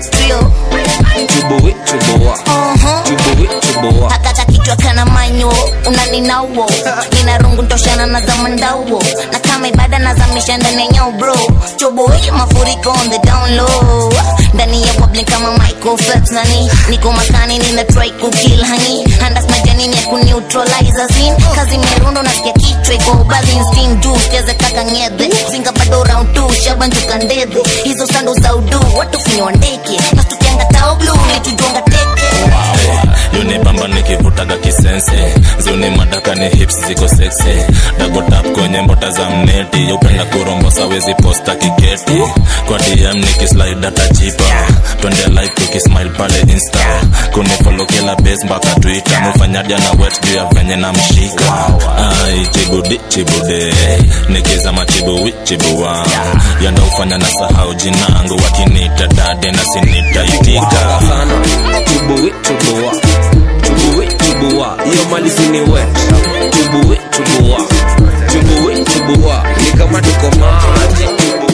chubuwi chubua chubuwi chubua hakata kichwa kana manyo unaninauo nina rungu ntoshana na zamandauo na kama ibada nazamisha ndani ya nyau bro chobo hii mafuriko on the down low ndani ya public kama Michael Phelps nani niko makani nina try kukill hani handas majani ni ya kuneutralize zin kazi merundo nasikia kichwa iko bazi instinct juu cheze kaka ngedhe zinga bado round 2 shabanjuka ndedhe hizo sando za udu watu finywa ndeke na tukianga tao blue nitujonga teke yunibamba nikivutaga kisense ziuni madaka ni hips ziko seksi dagotap kwenye mbota za mneti upenda kurombosa wezi posta kiketi kwa dm nikislide atajipa twende live tukismile pale insta kunifolo kila base mpaka twitter mufanyaja na wet juu ya venye na mshika ai chibudi chibude nikizama chibuwi chibuwa yanda ufanya na sahau jinangu wakinita dade na sinitaitika chubuwi chubua chubuwi chubua hiyo malisi ni wet chubuwi chubua chubuwi chubua ni kama tuko maji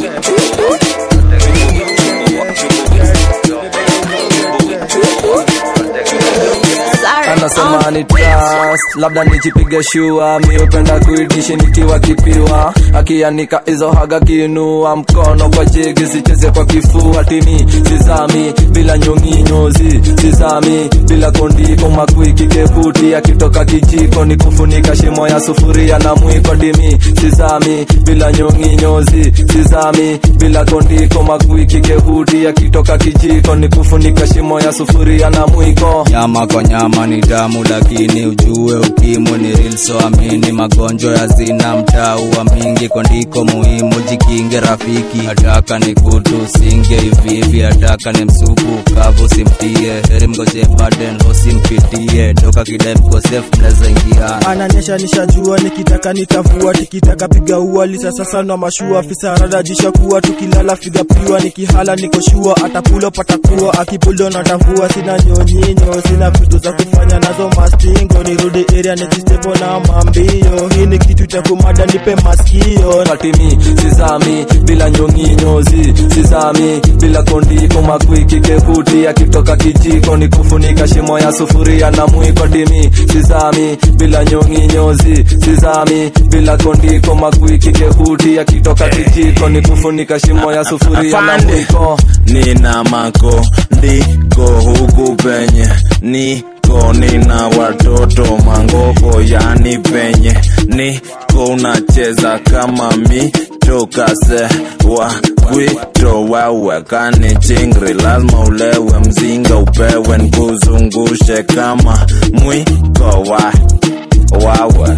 anasema ni trust labda nijipige shua mi upenda kuidishi nikiwa kipiwa akianika hizo haga kiinua mkono kwa jegi sicheze kwa kifua timi sizami bila nyonginyozi sizami bila kondiko makwiki kebuti akitoka kijiko ni kufunika shimo ya sufuria na mwiko dimi sizami bila nyonginyozi sizami bila kondiko makwiki kebuti akitoka kijiko ni kufunika shimo ya sufuria na mwiko nyama kwa nyama ni damu lakini ujue ukimu ni real so amini magonjwa ya zina mtaua mingi kondiko muhimu jikinge rafiki hataka ni kutu singe hivihivi hataka ni msupu kavu simtie heri mgoje baden hosimpitie toka kidai mkosef mnaweza ingia ananyesha nishajua nikitaka nitavua tikitaka piga ua lisasa sana mashua fisarada jisha kuwa tukilala figa piwa nikihala nikoshua atapulo patakuwa akipulo natavua sina nyonyinyo sina vitu za kufanya nazo mastingo nirudi area nikistepo na mambio hii ni kitu cha kumada nipe maskio patimi sizami bila nyonginyozi sizami bila kondiko makwiki kebuti akitoka kijiko ni kufunika shimo ya sufuria na mwiko dimi sizami bila nyonginyozi sizami bila kondiko makwiki kebuti akitoka kijiko ni kufunika shimo ya sufuria na mwiko nina mako ndiko huku penye niko nina watoto mangoko yani penye niko unacheza kama mi tokase wa kwito wewe kani chingri lazima ulewe mzinga upewe nkuzungushe kama mwiko wa wawe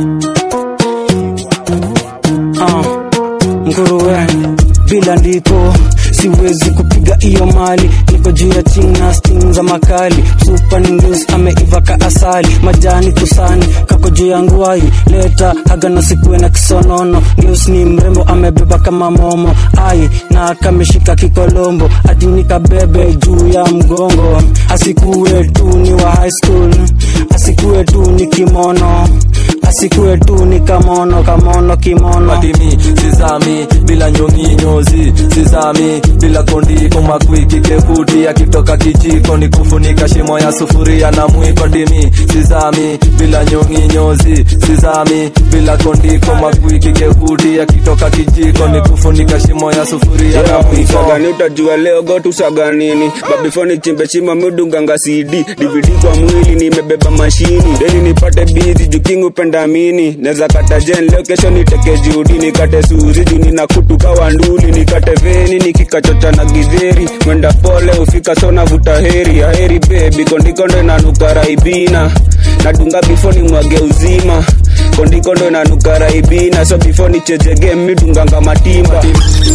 uh, nguruwe bila ndiko siwezi kupiga iyo mali niko juu ya china sting za makali super ningus ameiva ka asali majani tusani kako juu ya nguai leta haga na sikuwe na kisonono ngeus ni mrembo amebeba kama momo ai na kameshika kikolombo ati nikabebe juu ya mgongo asikuwe tu ni wa high school asikuwe tu ni kimono asikuwe tu ni kamono kamono kimono matimi sizami bila nyonginyozi sizami bila kondiko makwiki kebuti akitoka kijiko ni kufunika shimo ya sufuria na mwiko dimi sizami bila nyonginyozi sizami bila kondiko makwiki kebuti akitoka kijiko ni kufunika shimo ya sufuria na mwiko sagani utajua leo gotusaga nini babifoni chimbe chima midunganga cd dvd kwa mwili nimebeba mashini deli nipate bizi jukingu penda mini neza kata jen leo kesho niteke judi nikate suzi juni na kutuka wanduli nikate veni nikikachocha na gidheri mwenda pole ufika sona vuta heri aheri bebi kondikondo inanuka raibina nadunga bifoni mwage uzima kondikondo inanuka raibina so bifoni chejege midunganga matimba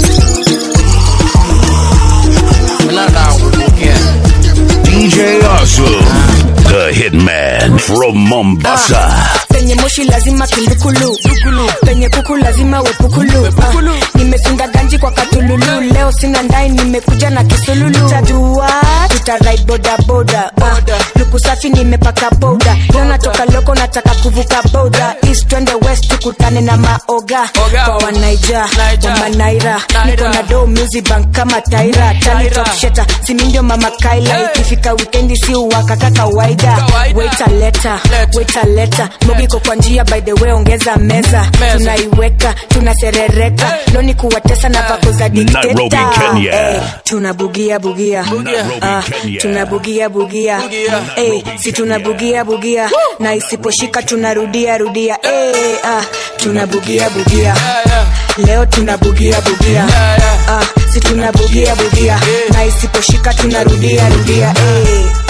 DJ Awesome, the hitman from Mombasa. penye moshi lazima kindukulu penye kuku lazima wepukulu Ah, nimefunga ganji kwa katululu leo sina ndai nimekuja na kisululu tajua tutarai bodaboda Ah, luku safi nimepaka boda leo natoka loko nataka kuvuka boda east twende west tukutane na maoga kwa wanaija wamanaira niko na do music bank kama taira talitoksheta simindio mama kaila ikifika wikendi si uwakaka kawaida waita leta waita leta mogiko kwa njia by the way ongeza meza tunaiweka tunaserereka loni kuwatesa na vako za Nairobi, dikteta Kenya. Eh, tunabugia bugia Ah, tunabugia bugia Eh, si tunabugia bugia na isiposhika tunarudia rudia Eh, ah, tunabugia bugia leo tunabugia bugia Ah, si tunabugia bugia na isiposhika tunarudia rudia Eh,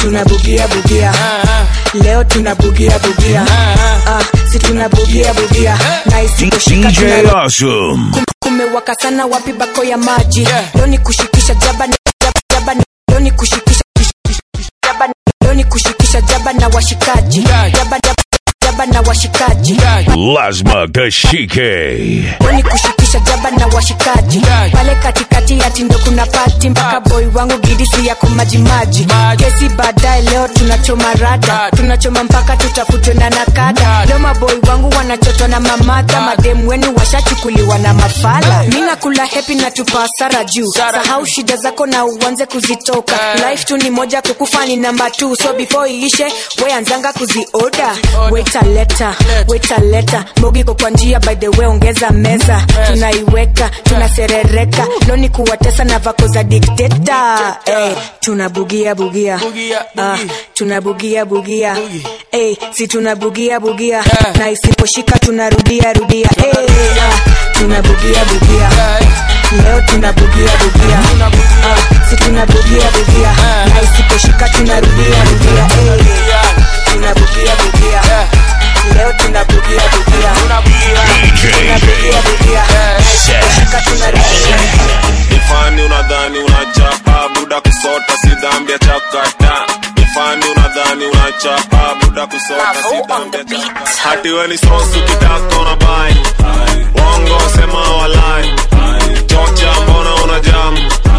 tunabugia bugia leo tunabugia bugia ah, si tunabugia bugia na isikushika DJ tuna Awesome. kumewaka sana wapi bako ya maji leo ni kushikisha jaba na jaba, jaba na- leo ni kushikisha jaba na- leo ni kushikisha jaba na washikaji jaba jaba jaba na washikaji Lazma Kashike. leo ni kushikisha jaba na washikaji pale katikati ya tindo kuna pati mpaka boy wangu gidisi yako majimaji kesi baadaye leo tunachoma rada tunachoma mpaka tutafutwe na nakada leo maboy wangu wanachotwa na mamadha mademu wenu washachukuliwa na mafala mi nakula hepi na tupa hasara juu sahau shida zako na uanze kuzitoka life tu ni moja kukufa ni namba t so before iishe weanzanga kuzioda wetaleta wetaleta mbogi ko kwa njia by the way ongeza meza tunaiweka tunaserereka loni kuwatesa na vako za dikteta hey, tunabugia bugia ah, tunabugia bugia hey, si tunabugia bugia na isiposhika tunarudia rudia hey, ah, tunabugia bugia leo tunabugia bugia ah, si tunabugia bugia na isiposhika tunarudia rudia hey, tunabugia bugia leo tunabugia bugia tunabugia bugia na isiposhika tunarudia ifani unadhani unachapa buda kusota si dhambi ya chakata ifani unadhani unachapa buda kusota si dhambi ya chakata hati we ni sosu kitaka unabai wongo sema walai chocha mbona una jamu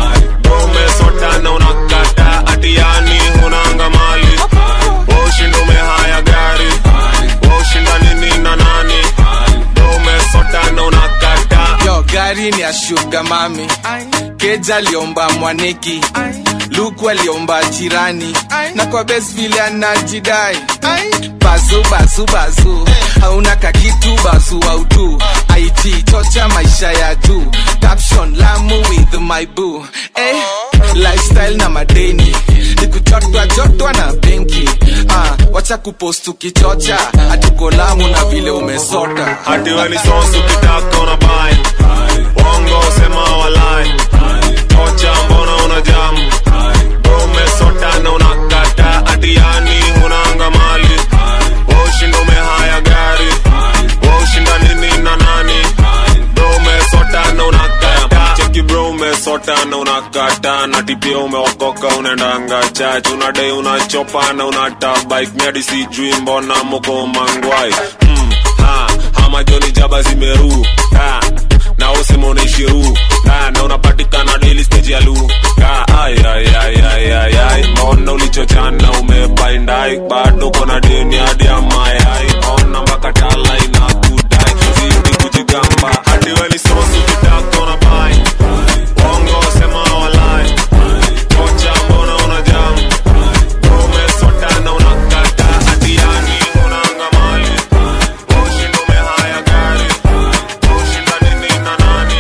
umesota na unakata hati yani hunanga mali ushinda umehaya gari ushinda nini na nani umesota na unakata yo gari ni ya shuga mami keja aliomba mwaneki luku aliomba jirani na kwa bes vile anajidai bazu bazu bazu hauna kakitu bazu autu it chocha maisha ya juu caption lamu with my boo eh, lifestyle na madeni nikuchotwa chotwa na benki ah, wacha kupost ukichocha hatuko lamu na vile umesota hati we ni sosu kitaka unabai wongo sema walai tocha mbona una jamu umesota na unakata hati yani hunanga mali ushinda umehaya gari ushinda nini na nani bro umesota na unakata cheki bro umesota na unakata na tipia umeokoka unaendanga chach unadai unachopa na unatabike miadi sijui mbona moko mangwai mm, ha, hama joni jaba zimeru ha, na usema unaishiru ha, na unapatikana daily stage ya lu ha, ay, ay, ay, ay, ay, ay. mbona ulichochana umebaindai bado kona deni hadi ya mayai ona mpaka tala inakudai zidi kujigamba hadi weni sosu kitaka unabai Bongo sema walai Kocha mbona una jamu Umesota na unakata hadi yani unanga mali Ushinda umehaya gari Ushinda nini na nani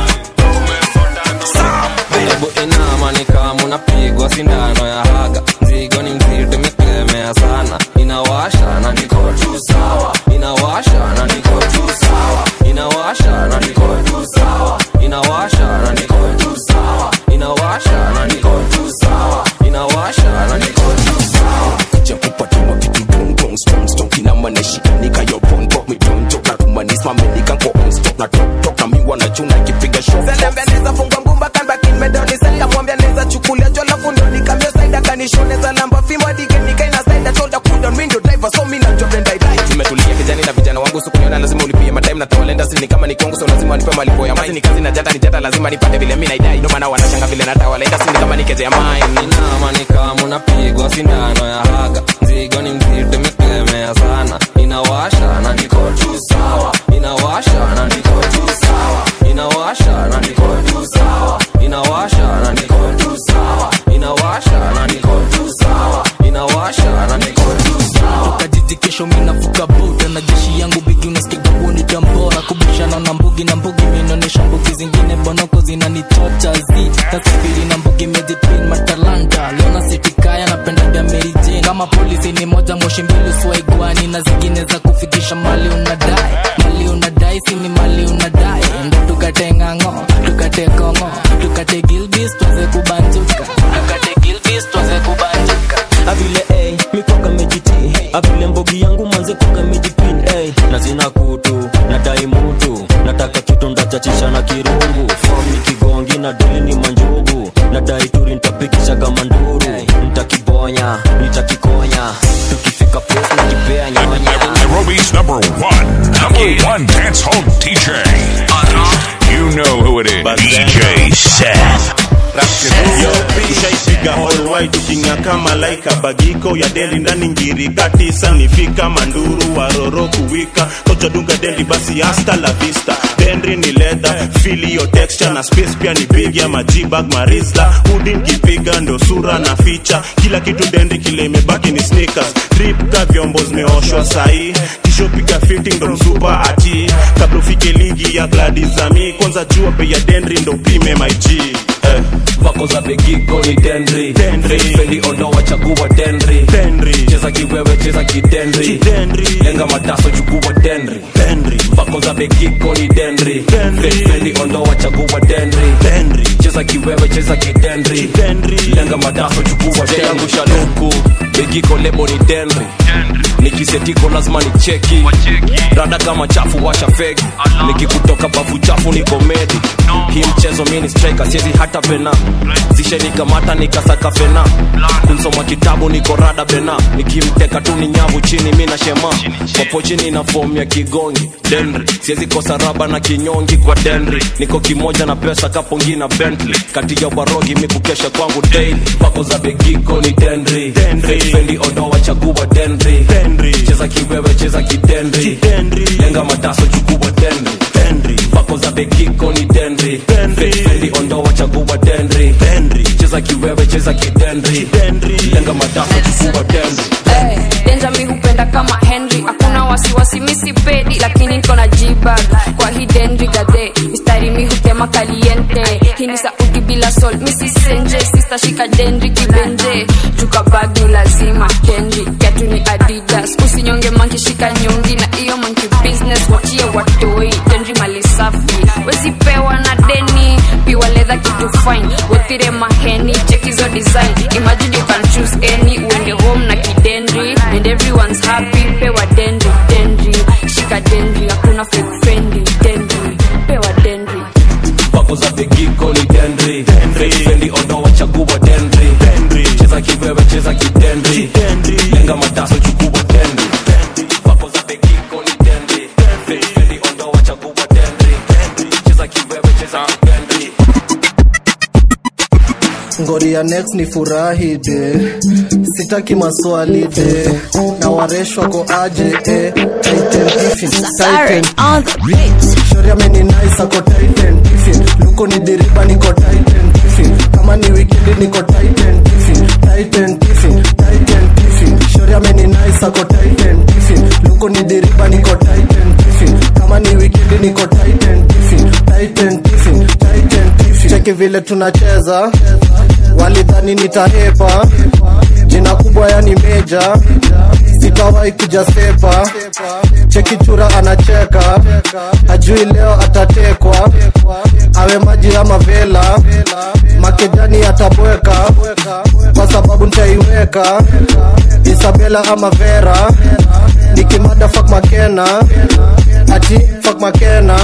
hebu inama ni kama unapigwa sindano ya haga mzigo ni mzito miklemea sana inawasha na niko tu sawa inawasha na niko tu sawa inawasha na niko tu sawa inawasha na niko tu sawa inawasha na niko tu sawa inawasha na niko tu sawa kuja kupatuma vitu dong dong strong strong kina maneshi nika yo bongo mi don't joke na kumanis mame nika ko on stop na tok tok na mi wana chuna kipiga shot Zelembea neza funga ngumba kan back in medoni senda mwambia neza chukulia jola fundo nikamio saida kanishoneza namba fimo dige nikaina saida shoulder cool down window driver so mimi na job and I die tumetulia kijani na vijana wangu sukuniona lazima ulipie matime na tawalenda sini kama ni kwangu so lazima nipe malipo ya kazi ni kazi na jata ni jata lazima nipate vile mimi naidai ndio maana wanashanga vile natawalenda sini kama nikeje ya mine inama ni kama unapigwa sindano ya haga mzigo ni mzito miklemea sana inawasha na niko tu sawa inawasha na niko tu sawa inawasha na niko tu sawa inawasha na niko tu sawa inawasha na niko tu sawa inawasha na niko tu sawa kajiji kesho minavuka buda na jeshi yangu bigi unasikiga huoni tambora kubishana na mbugi na mbugi minaonyesha mbugi zingine bonoko zinanitocha zi tasifiri na mbugi mejipin matalanta leona sitikaya napendaga merijin kama polisi ni moja moshi mbili swaigwani na zingine za kufikisha mali unadai mali unadai sini mali unadai ndo tukate ng'ang'o tukate kongo tukate gilbis tuanze kubanjuka tukate gilbis tuanze kubanjuka Have kutu nadai mutu nataka kitu ndachachisha na kirungu fom ni kigongi na dili ni manjugu nadai turi ntapikisha kama nduru ntakibonya nitakikonya tukifika pos nakipea nyonya Nairobi's number one, number one dance hall DJ. You know who it is. DJ Seth. ushaipiga holwai tukinga kama laika bagiko ya deli ndani ngiri katisa nifika manduru waroro kuwika kochodunga deli basi hasta la vista dendri ni leather fili yo texture na space pia ni big ya majibag marisla udi nkipiga ndo sura na ficha kila kitu dendri kile imebaki ni sneakers drip ka vyombo zimeoshwa sahii kishopiga fitting ndo msupa ati kabla ufike ligi ya gladizami kwanza jua bei ya dendri ndo pime my G eh. vako za begiko ni dendri fendi ondoa chagua dendri cheza kiwewe cheza kidendri lenga mataso chukua dendri vako za begiko ni dendri fendi ondoa chagua dendri cheza kiwewe cheza kidendri lenga mataso chukua dendri yangu shaluku begiko lebo ni dendri nikisetiko lazima ni cheki rada kama chafu washa fegi nikikutoka bafu chafu ni komedi hii mchezo mini striker siezi hata pena zishenikamata nikasaka fena kunsoma kitabu niko rada bena nikimteka tu ni nyavu chini mi na shema kwapo chini na fomu ya kigongi denri siezi kosa raba na kinyongi kwa denri niko kimoja na pesa kapongi na bentley kati ya warogi mi kukesha kwangu daily pako za begiko ni denri fendi ondoa chagua denri cheza kiwewe cheza kidendri lenga mataso chukua denri pako za begiko ni denri fendi ondoa chagua denri cheza kiwewe cheza kidendri lenga mataso chukua denri Eh, denja mi hupenda kama henry hakuna wasiwasi misipedi lakini niko na jibag kwa hii denri gadhe mistari mi hutema kaliente hii ni sauti bila sol misisenje sistashika denri kibenje jukabag ni lazima denri ketu ni adidas usinyonge manki shika nyongi na iyo manki business wachie watoi denri mali safi wezipewa na deni piwa ledha kitu fine wethire maheni chekizo design imagine you can choose any uende home na kidendri and everyone's happy pewa dendri dendri shika dendri hakuna fake friendly dendri pewa dendri vako za begiko ni dendri fendi ondoa chagua dendri cheza kiwewe cheza kidendri lenga mataso chukua dendri vako za begiko ni dendri fendi ondoa chagua dendri cheza kiwewe cheza kidendri ngori ya next ni furahi de sitaki maswali de na wareshwa ko aje eh. Titan Tiffin, Titan. shori ameni nice ako Titan Tiffin. luko ni diriba niko Titan Tiffin. kama ni wikendi niko Titan Tiffin. Titan Tiffin, Titan Tiffin. shori ameni nice ako Titan Tiffin. luko ni diriba niko Titan Tiffin. kama ni wikendi niko Titan Tiffin. Titan Tiffin, Titan Tiffin. cheki vile tunacheza walidhani nitahepa jina kubwa yani meja sitawahi kuja sepa cheki chura anacheka hajui leo atatekwa awe maji ama vela makejani atabweka kwa sababu ntaiweka isabela ama vera nikimada fak makena ati fak makena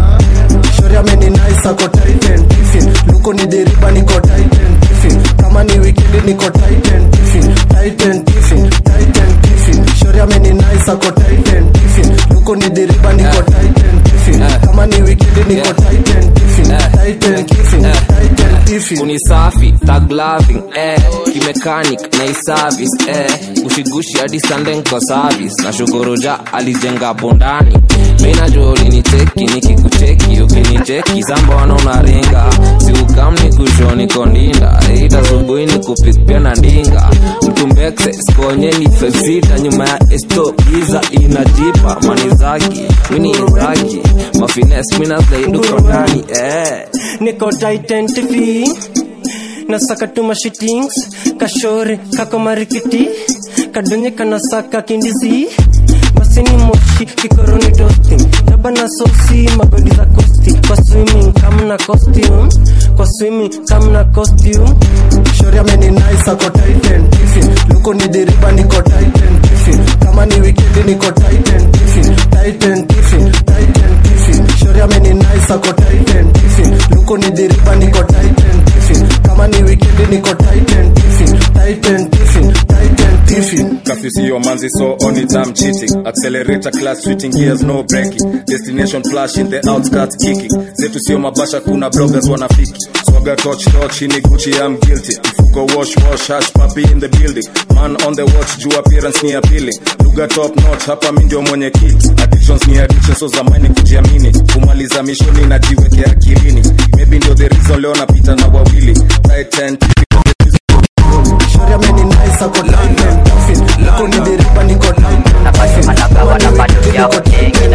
shori ameni nice ako titan tiffin luko ni deriba niko titan tiffin kama ni wikendi niko titan tiffin titan tiffin titan tiffin shori ameni nice ako titan tiffin luko ni deriba niko titan tiffin kama ni wikendi niko titan tiffin titan tiffin titan tiffin kuni safi tag loving eh kimechanic na iservice eh gushigushi hadi sunday nko service na shukuru ja alijenga hapo ndani mimi najua ulinicheki nikikucheki ukinicheki sambona unaringa siukam ni kushoni kondinda ita subuhi ni kupik pia na ndinga mtumbekse skonye ni fefita nyuma ya esto giza inajipa mani zaki mini zaki mafines mina zaiduko ndani eh niko titan tv nasaka tuma shitings kashore kako marikiti kadonye kanasaka kindisi masini moshi kikoroni toasting dabana sosi magodi za kosti kwa swimming kamna costume kwa swimming kamna costume shori ameni nice ako titan tiffin luko ni deriba niko titan tiffin kama ni wikendi niko titan tiffin tighten tiffin tighten tiffin shori ameni nice ako tighten tiffin luku ni diriba niko tighten tiffin kama ni weekend niko tighten tiffin tighten tiffin tighten tiffin Curfew see your manzi so on it I'm cheating Accelerator class switching gears no braking Destination flash in the outskirts kicking Zetu sio mabasha kuna bloggers wanafiki Swaga touch touch ini Gucci I'm guilty Mfuko wash wash hash puppy in the building Man on the watch juu appearance ni appealing Lugha top notch hapa mi ndio mwenye kit Addictions ni addiction so zamani kujiamini Kumaliza mishoni najiwekea akilini Maybe ndio the reason leo napita na wawili Titan shori ameni nice ako tighten tiffin luku ni diriba niko tighten tiffin kama ni weekend niko tighten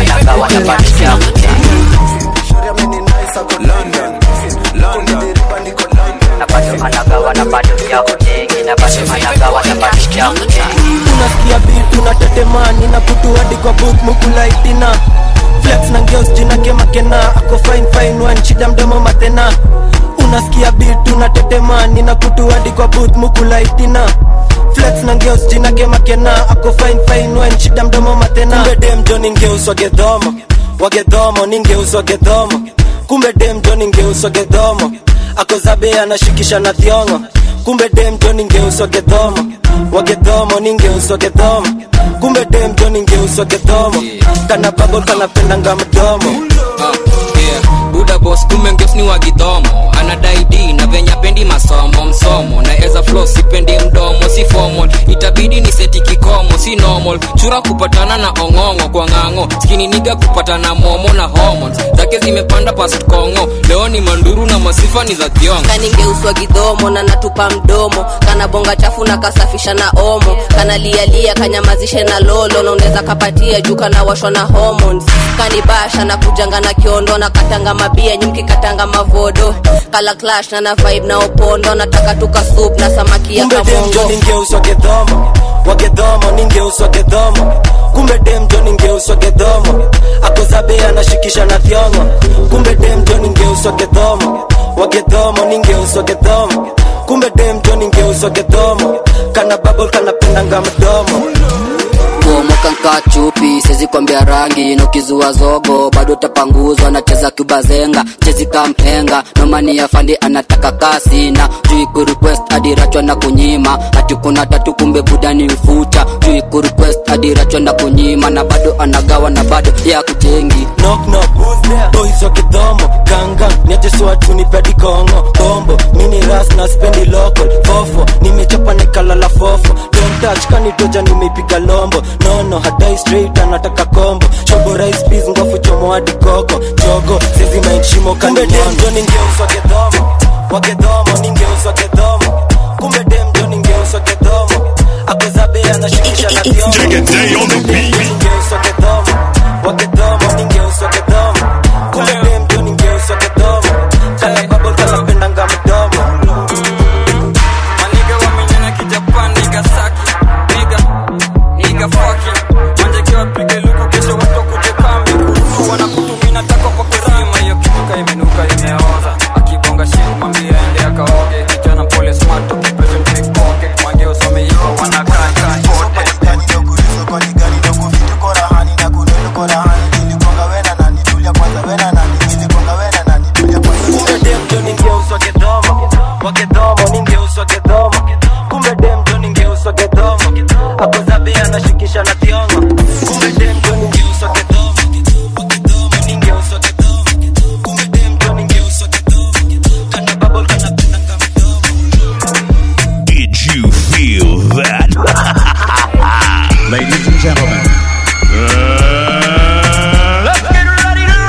shori ameni nice ako tighten tiffin luku ni diriba niko unasikia beat unatetemani na kutu hadi kwa booth mukulaitina flex na ngeos jina kemakena ako fine fine one shida mdomo matena unasikia beat unatetemani na kutu hadi kwa booth mukulaitina flex na ngeos jina kemakena ako fine fine one shida mdomo matena kumbe dem jo ningeuswa gedhomo wagedhomo ningeuswa gedhomo kumbe dem jo ningeuswa gedhomo ako zabe anashikisha na thiongo kumbe dem jo ningeuswa gedhomo wagedhomo ningeuswa gedhomo kumbe dem jo ningeuswa gedhomo kana babo kanapendanga mdomo Ah, yeah. buda bos kumbe ngeus ni wagidhomo anadai d na venya pendi masomo msomo na eza flo sipendi mdomo si formal itabidi ni seti kikomo si normal chura kupatana na ong'ong'o kwa ng'ang'o skini niga kupatana momo na hormones zake zimepanda past kongo leo ni manduru na masifa ni za thiongo kaningeuswa gidhomo na natupa mdomo kana bonga chafu na kasafisha na omo kana lialia kanyamazishe na lolo na unaweza kapatia juu kana washwa na hormones kanibasha na kujanga na kiondo na katanga mabia nyumki katanga mavodo kala clash na na vibe na opondo nataka tuka soup na samaki ya kumbe dem jo kamongo ningeuswa gedhomo wagedhomo ningeuswa gedhomo kumbe dem jo ningeuswa gedhomo akozabe anashikisha na thiongo kumbe dem jo ningeuswa gedhomo wagedhomo ningeuswa gedhomo kumbe dem jo ningeuswa gedhomo kana babol kanapendanga mdomo kuomoka nka chupi sezi kwambia rangi nokizua zogo bado tapanguzwa nacheza kubazenga chezi kamhenga nomani ya fandi anataka kasi na jui kurequest adirachwa na kunyima hati kuna tatu kumbe budani ufuta jui kurequest adirachwa na kunyima na bado anagawa na bado ya kujengi knock knock boys wa kidhomo ganga niajeswatu pedi kongo bombo mini ras na spendi local fofo nimechapa nikalala fofo don't touch kanitoja nimeipiga lombo nono hadai straight anataka kombo chobo rice peas ngofu chomo hadi koko jogo sezi mind shimo kumbe dem jo ningeuswa gedhomo wagedhomo ningeuswa gedhomo kumbe dem jo ningeuswa gedhomo akozabe anashikisha na thiongo ningeuswa gedhomo wagedhomo ningeuswa gedhomo kumbe dem jo ningeuswa gedhomo kana babo kanapendanga mdomo maniga wamenyana kijapan niga saki niga niga fucking manje kiwa pige luku kesho watu kuje kambi kutu wanakutumina tako kwa kurima hiyo kitu imenuka imeoza akibonga shit mwambie ende akaoge kijana pole smart ukipesha pickpocket mange usome hivyo wanakaa kaa kumbe dem jo ningeuswa gedhomo wagedhomo ningeuswa gedhomo kumbe dem jo ningeuswa gedhomo akozabe anashikisha na thiongo kumbe dem jo ningeuswa gedhomo wagedhomo ningeuswa gedhomo kumbe dem jo ningeuswa gedhomo kana babol kana pendanga Did you feel that? Ladies and gentlemen, uh, let's get ready to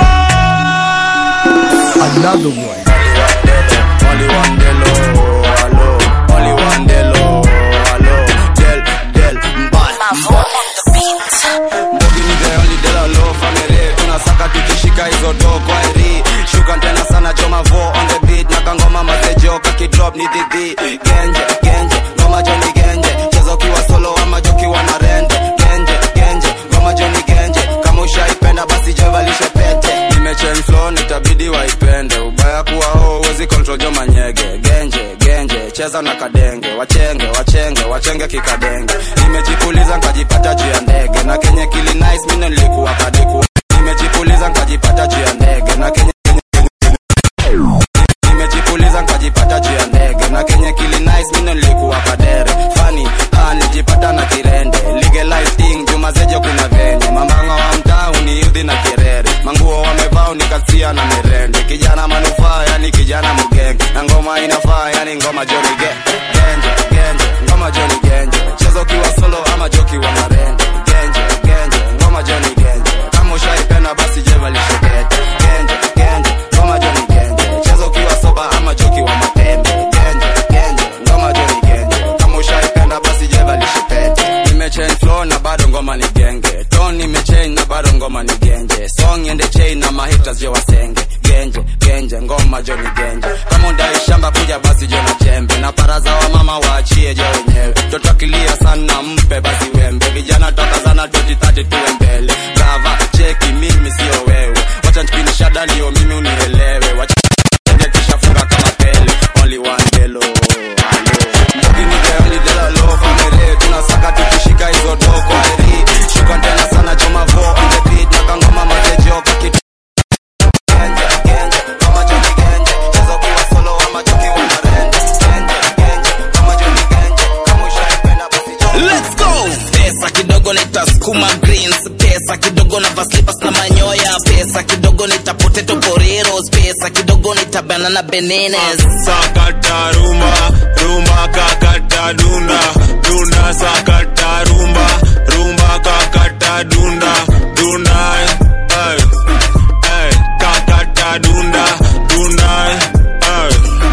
Another one. Only one day low, hello. Only one day low, hello. Del, del, mbal, mbal. Mbogi ni the only del low family. Tunasaka tukishika hizo do kwa eri. Shuka tena sana choma vo on the beat. Na kangoma masejo kakidrop ni dhidi. Genje, genje, ngoma jo ni genje. Cheza ukiwa solo ama jokiwa na rende. Genje, genje, ngoma jo ni genje. Kama ushaipenda basi jevalishe pete. Nimechange flow nitabidi waipende. Ubaya kuwa ho uwezi control jo manyege. Genje, genje, cheza na kadenge. Wachenge, wachenge, wachenge kikadenge. Nimejipuliza nkajipata juu ya ndege. Na kenye kili nice mino bao nikasia na mirende kijana manufaa yani kijana mgenge na ngoma inafaa yani ngoma joni ge genje genje ngoma joni genje chezo ukiwa solo ama joki wa marende genje genje ngoma joni genje kama ushaipenda basi jeva lishokete genje genje ngoma joni genje chezo ukiwa soba ama joki wa matembe genje genje ngoma joni genje kama ushaipenda basi jeva lishokete nimechange flow na bado ngoma ni genge ton nimechange na bado ngoma ni genje song ende chain na mahitas je wasenge genje genje ngoma jo ni genje kama undai shamba kuja basi jo na jembe na paraza wa mama waachie je wenyewe toto akilia sana mpe basi wembe vijana toka sana 2030 tuwe mbele brava cheki mimi sio wewe wacha nchipinisha dalio mimi unielewe wacha kisha funga kama pele only one delo Mbugini the only dela low family tunasaka tukishika hizo doko eri shuka tena sana choma vo on the beat na kangoma matejo kakitu genje genje kama joni genje chezo kiwa solo ama joki wa marende genje genje kama joni genje kama ushaipenda basi Let's go! Pesa kidogo nitasukuma greens, pesa kidogo na vaslipas na manyoya, pesa kidogo nita potato poreros, pesa kidogo nita banana bananas. sakata rumba rumba kakata dunda dunda sakata rumba rumba kakata dunda dunda ay, ay, kakata dunda dunda ay,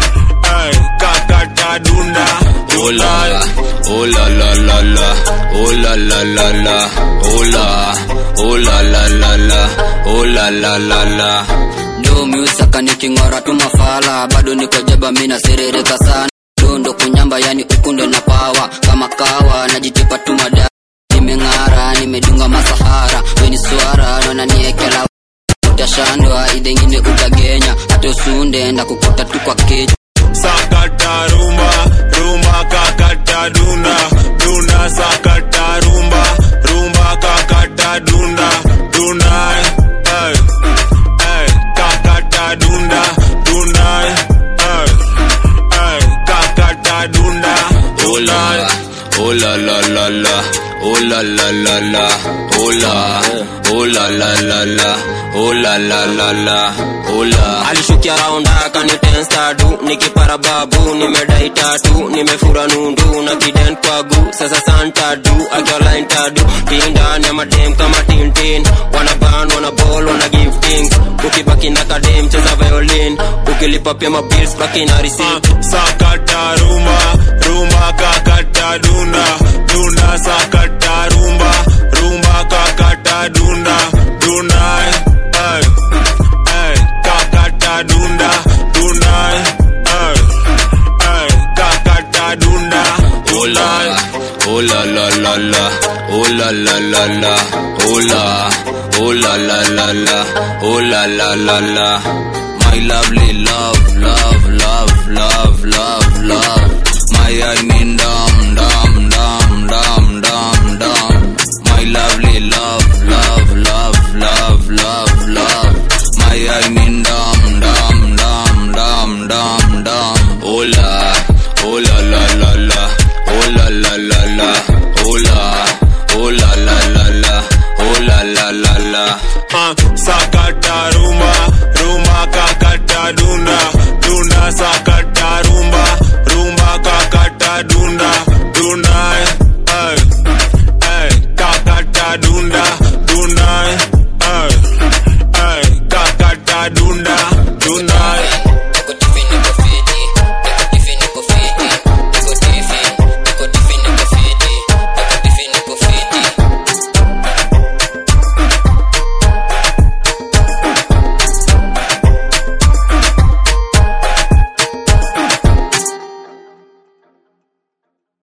ay, kakata dunda Oh la, oh la la la la, oh la la la la, oh la, oh la la la la, oh la la la la. do miusaka niking'ora tu mafala bado niko jaba mina serereka sana dondo kunyamba yani ukunde na pawa kama kawa najitipa tu mada nimeng'ara nimedunga masahara weni swara nona niekela utashandwa idengine utagenya hata usunde ndakukuta tu kwa keja sakata rumba rumba kakata dunda dunda sakata rumba rumba kakata dunda dunda ay, ay, kakata dunda dunda ay, ay, kakata dunda Oh la, oh la la la la, oh la la la la, oh la, oh la la la la, oh la la la la, oh la. alishukia raunda kanitenstadu nikipara babu nimedai tatu nimefura nundu na kiden kwagu sasa santadu akiolaintadu kindani ya madem kama tintin wanaban wanabol wana give things ukibaki na kadem cheza violin ukilipa pia mabils baki na receipt sakata rumba rumba kakata dunda dunda sakata rumba rumba kakata dunda dunda ay, ay, kakata dunda dunda ay, ay, kakata dunda Oh la, oh la la la la, oh la la la la, oh la, oh la la la la, oh la la la la. My lovely love, love, love, love, love, love. My I mean dum dum dum dum dum dum. My lovely love, love, love, love, love, love. My I mean dum dum dum dum dum dum. Oh la, oh la la la la, oh la la la la, oh la, oh la la la la, oh la la la la. uh, sakata